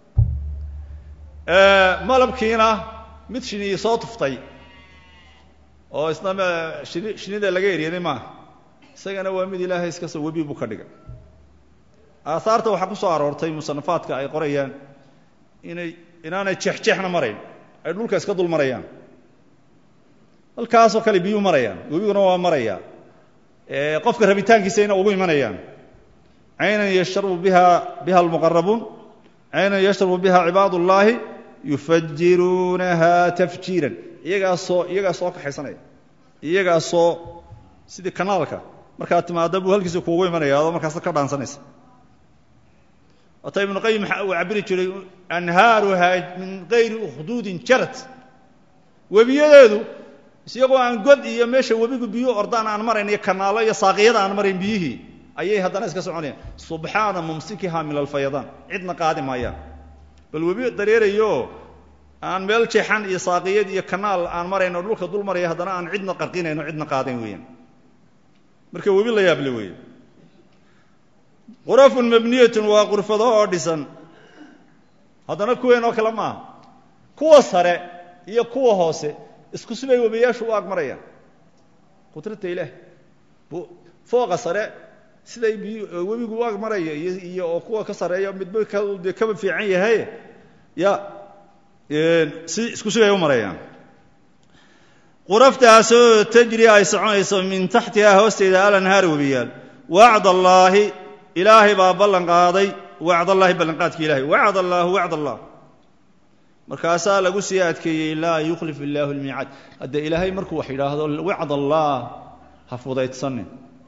malabkiina mid shiniyi soo tuftay oo isna shini shinida laga eryaday maaha isagana waa mid ilaahay iska soo webi buu ka dhigay aahaarta waxaa ku soo aroortay musanafaadka ay qorayaan inay inaanay jeexjeexna marayn ay dhulka iska dul marayaan halkaasoo kale biyuu marayaan webiguna waa maraya qofka rabitaankiisayna ugu imanayaan caynan yashrabu biha biha almuqarabuun caynan yashrabu biha cibaad ullaahi yufajiruunaha tafjiiran iyagaasoo iyagaa soo kaxaysanaya iyagaasoo sidii kanaalka markaad timaada buu halkiisa kuugu imanaya adoo markaasa ka dhaansanaysa waata ibnu qayim uu cabiri jiray anhaaruhaa min gayri ukhduudin jarad webiyadeedu isiyagoo aan god iyo meesha webigu biyuu ordaan aan marayn iyo kanaalo iyo saaqiyada aan marayn biyihii ayay haddana iska soconayaan subxaana mumsikiha min alfayadaan cidna qaadi maayaan bal webi dareerayo aan meel jeexan iyo saaqiyad iyo kanaal aan marayno dhulka dul maraya haddana aan cidna qarqinayno cidna qaadayn weeyaan marka webi la yaable weeye qurafun mabniyatun waa qurfado oo dhisan haddana kuween oo kale maaha kuwa sare iyo kuwa hoose isku sibay webiyaashu u ag marayaan qudrata ilaah fooqa sare siday biy webigu u ag maraya iyo iyo oo kuwa ka sareeya midba de kaba fiican yahay ya si isku sibay u marayaan quraftaasoo tajri ay soconayso min taxtihaa hoosteeda alanhaar webiyaal wacd allaahi ilaahay baa ballan qaaday wacd allaahi ballanqaadki ilahay wacd allaahu wacd allah markaasaa lagu sii adkeeyey laa yukhlif illaahu lmiicaad hadde ilaahay markuu wax yidhaahdo wacd allah ha fudaydsanin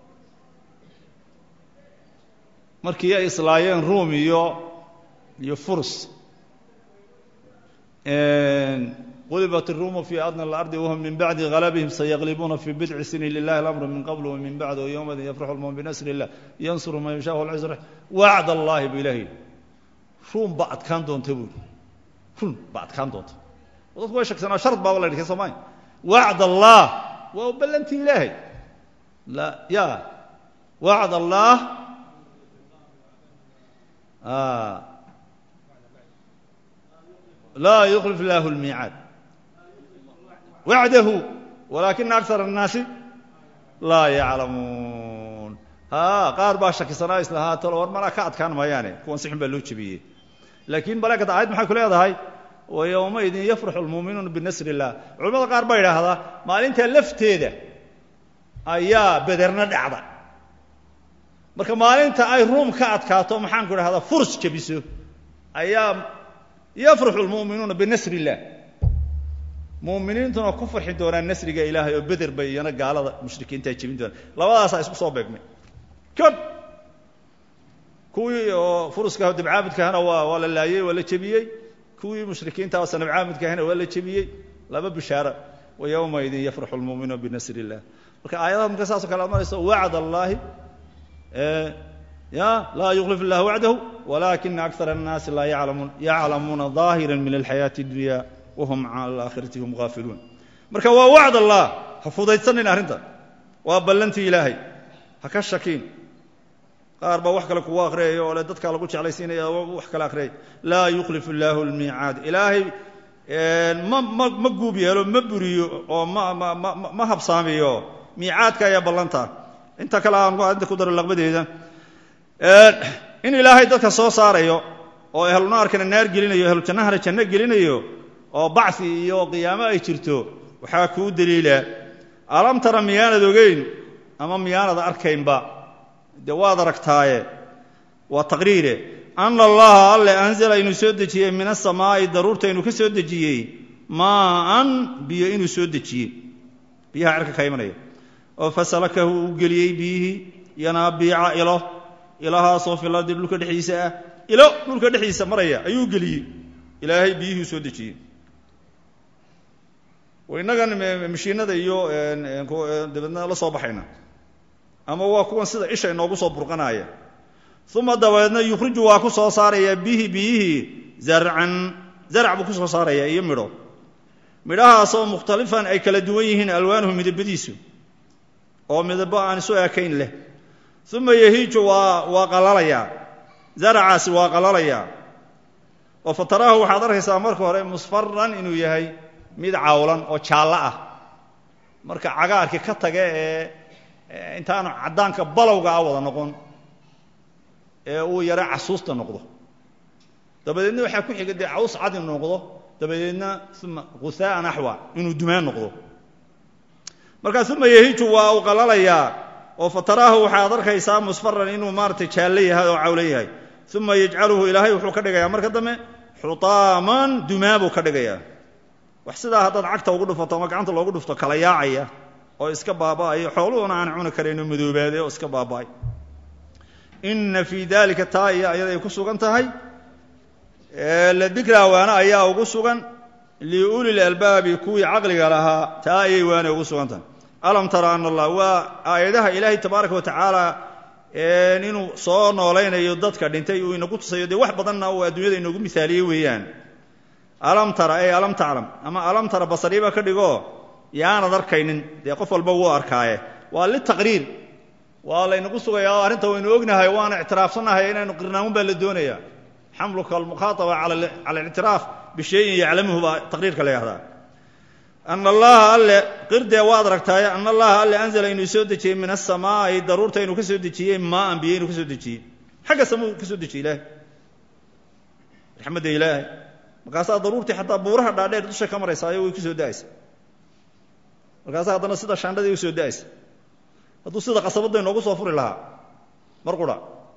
markii ay islaayeen ruum iyo iyo furs qulibat iruumu fii adna alardi wahum min bacdi galabihim sayaqlibuuna fii bidci sinin lilahi alamru min qabl wamin bacd wayowmadin yafraxu lmumin binasri illah yansuru man yashaa walciz wacd allahi buu ilahi ruum baa adkaan doonta buuri run baa adkaan doonta dadku way shaksanaa shard baaba la dhikay soomaalia wacd allah waa u ballantii ilaahay la ya wacd allah laa yuklif illaahu lmiicaad wacdahu walaakina akar الnaasi laa yaclamuun ha qaar baa shakisanaa islahaa talo war manaa ka adkaan maayaane kuwan si xun baa loo jebiyey laakiin balaakata aayad maxay ku leedahay wa yowmaidin yafraxu lmuuminuuna binasri illah culamada qaar baa yidhaahdaa maalintaa lafteeda ayaa bederna dhacda marka maalinta ay ruum ka adkaato maxaan ku idhahdaa furs jebiso ayaa yafraxu lmu'minuuna binasri illah mu'miniintuna ku farxi doonaan nasriga ilaahay oo beder bay iyana gaalada mushrikiintaa jebin doonaan labadaasaa isku soo beegmay kod kuwii oo furuska dabcaabudkahana waa waa la laayey waa la jebiyey kuwii mushrikiinta oo sanabcaabudkahana waa la jebiyey laba bishaaro wa yowmaidin yafraxu lmu'minuuna binasri illah marka aayadaha marka saasoo kale ad marayso wacd allaahi ya laa yuklif illah wacdahu walaakina akar الnaasi laa yaclamuun yaclamuuna ظaahira min alxayaati اdunya wahum can alaakhirati hum gaafiluun marka waa wacd allah ha fudaydsanin arrinta waa ballantii ilaahay ha ka shakiin qaar baa wax kale kugu akhriyaya oo le dadkaa lagu jeclaysiinaya wax kale akhriyay laa yuklif illaahu lmiicaad ilaahay ma ma ma guub yeelo ma buriyo oo ma ma ma ma habsaamiyo miicaadka ayaa ballantaa inta kale aan inta ku daro laqbadeeda in ilaahay dadka soo saarayo oo ehlunaarkana naar gelinayo ehlujannahana janno gelinayo oo bacsi iyo qiyaamo ay jirto waxaa kuu daliila alam tara miyaanad ogeyn ama miyaanad arkaynba dee waad aragtaaye waa taqriire ana allaha alle anzala inuu soo dejiyey min asamaa'i daruurta inuu ka soo dejiyey maaan biyo inuu soo dejiyey biyaha cerka ka imanaya oo fasalakahu uu geliyey biyihii yanaabiica ilo ilahaasoo filardi dhulka dhexdiisa ah ilo dhulka dhexdiisa maraya ayuu geliyey ilaahay biyihii soo dejiyey innagan mashiinada iyo dabeedna la soo baxayna ama waa kuwan sida isha inoogu soo burqanaya uma dabeedna yukhriju waa ku soo saaraya bihi biyihii zarcan zarc buu ku soo saaraya iyo midho midhahaasoo mukhtalifan ay kala duwan yihiin alwaanuhu midabadiisu oo midabo aan isu ekayn leh uma yahiiju waa waa qalalayaa zaracaasi waa qalalayaa oo fataraahu waxaad arkaysaa marka hore musfaran inuu yahay mid cawlan oo jaallo ah marka cagaarkii ka taga ee intaanu caddaanka balowga a wada noqon ee uu yaro casuusta noqdo dabadeedna waxaa ku xiga dee caws cad inuu noqdo dabadeedna uma gusaa'an axwa inuu dumaan noqdo markaa uma yahiiju waa uu qalalayaa oo fataraahu waxaad arkaysaa musfaran inuu maaratay jaallo yahay oo cawlo yahay uma yajcaluhu ilaahay wuxuu ka dhigayaa marka dambe xutaaman dumaabuu ka dhigayaa wax sidaa haddaad cagta ugu dhufato ama gacanta loogu dhufto kala yaacaya oo iska baaba'ayo xooluhuna aan cuni karayno madoobaade oo iska baaba'ay inna fii dalika taa iyo ayaday ku sugan tahay la dikraa waana ayaa ugu sugan liuli lalbaabi kuwii caqliga lahaa taa ayay waana ugu sugan tahay alam tara ana allah waa aayadaha ilaahay tabaaraka wa tacaala inuu soo noolaynayo dadka dhintay uu inagu tusayo dee wax badanna uu adduunyada inoogu misaaliyey weeyaan alam tara ey alam taclam ama alam tara basariiba ka dhigo yaanad arkaynin dee qof walba wuu arkaaye waa litaqriir waa laynagu sugayaa oo arrinta waynu ognahay waana ictiraafsannahay inaynu qirnaamun baa la doonaya xamluka almukhaataba cala alictiraaf bishayin yaclamuhu baa taqriirka la yahdaa ana allaha alle qirdee waad aragtaaye ana allaha alle anzala inuu soo dejiyey min asamaa'i daruurta inuu ka soo dejiyey maaan biyo inuu ka soo dejiyey xagga samuu ka soo dejiyey ilaahay raxmadda ilaahay markaasaa daruurtii xataa buuraha dhaadheer dusha ka maraysaayo way ku soo da'aysa markaasaa haddana sida shaandhadii u soo da'aysa hadduu sida qasabadda inoogu soo furi lahaa mar qura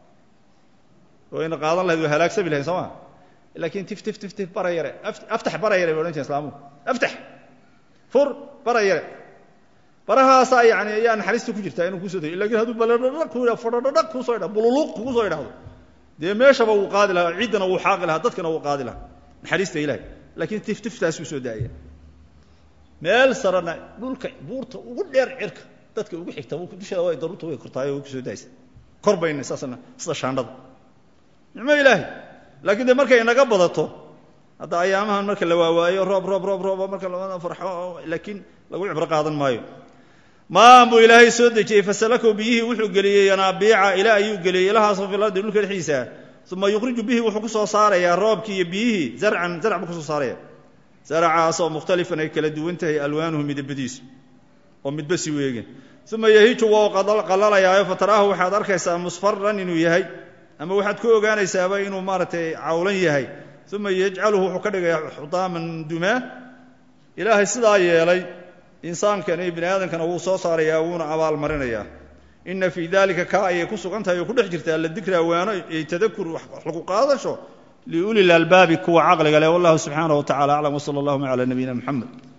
wayna qaadan lahayd way halaagsami lahayn soo ma laakiin tif tif tif tif bara yare aftax bara yare bay odhan jireen islaamuhu aftax fur bara yare barahaasaa yani ayaa naxariista ku jirtaa inuu kusoo dego lakin hadduu baladhadha ku fadhadhadhag kuusoo idhao bululuq kugu soo idhahdo dee meeshaba wuu qaadi lahaa ciddana wuu xaaqi lahaa dadkana wuu qaadi lahaa naxariista ilahay laakiin tif tiftaasuu soo daaya meel sarana dhulka buurta ugu dheer cirka dadka ugu xigta dusheeda way daruurta way kortaay way kusoo daaysa kor bayna saasna sida shaandhada nicmo ilaahay laakiin dee markay inaga badato hadda ayaamahan marka la waawaayo roob roob roob roob marka la farxo laakiin lagu cibro qaadan maayo maan buu ilaahay soo dejiyey fasalakow biyihii wuxuu geliyey yanaabiica ilaa ayuu geliyey ilahaasoo fil ardi dhulka dhexdiisa uma yukhriju bihi wuxuu ku soo saarayaa roobkii iyo biyihii zarcan zarc buu kusoo saaraya zaracaasoo mukhtalifan ay kala duwan tahay alwaanuhu midabadiisu oo midba si weegen uma yahiju waa qallalayaayo fataraahu waxaad arkaysaa musfaran inuu yahay ama waxaad ku ogaanaysaaba inuu maaragtay cawlan yahay uma yajcaluhu wuxuu ka dhigayaa xudaaman dumaa ilaahay sidaa yeelay insaankan iyo bini aadamkana wuu soo saarayaa wuuna abaalmarinayaa ina fii dalika kaa ayay ku sugan tahay oo ku dhex jirtaa la dikraa waano iyo tadakur wax lagu qaadasho liuli lalbaabi kuwa caqliga leh wallahu subxaanaه wa tacala aclam wsala allahuma calى nabiyina mxamed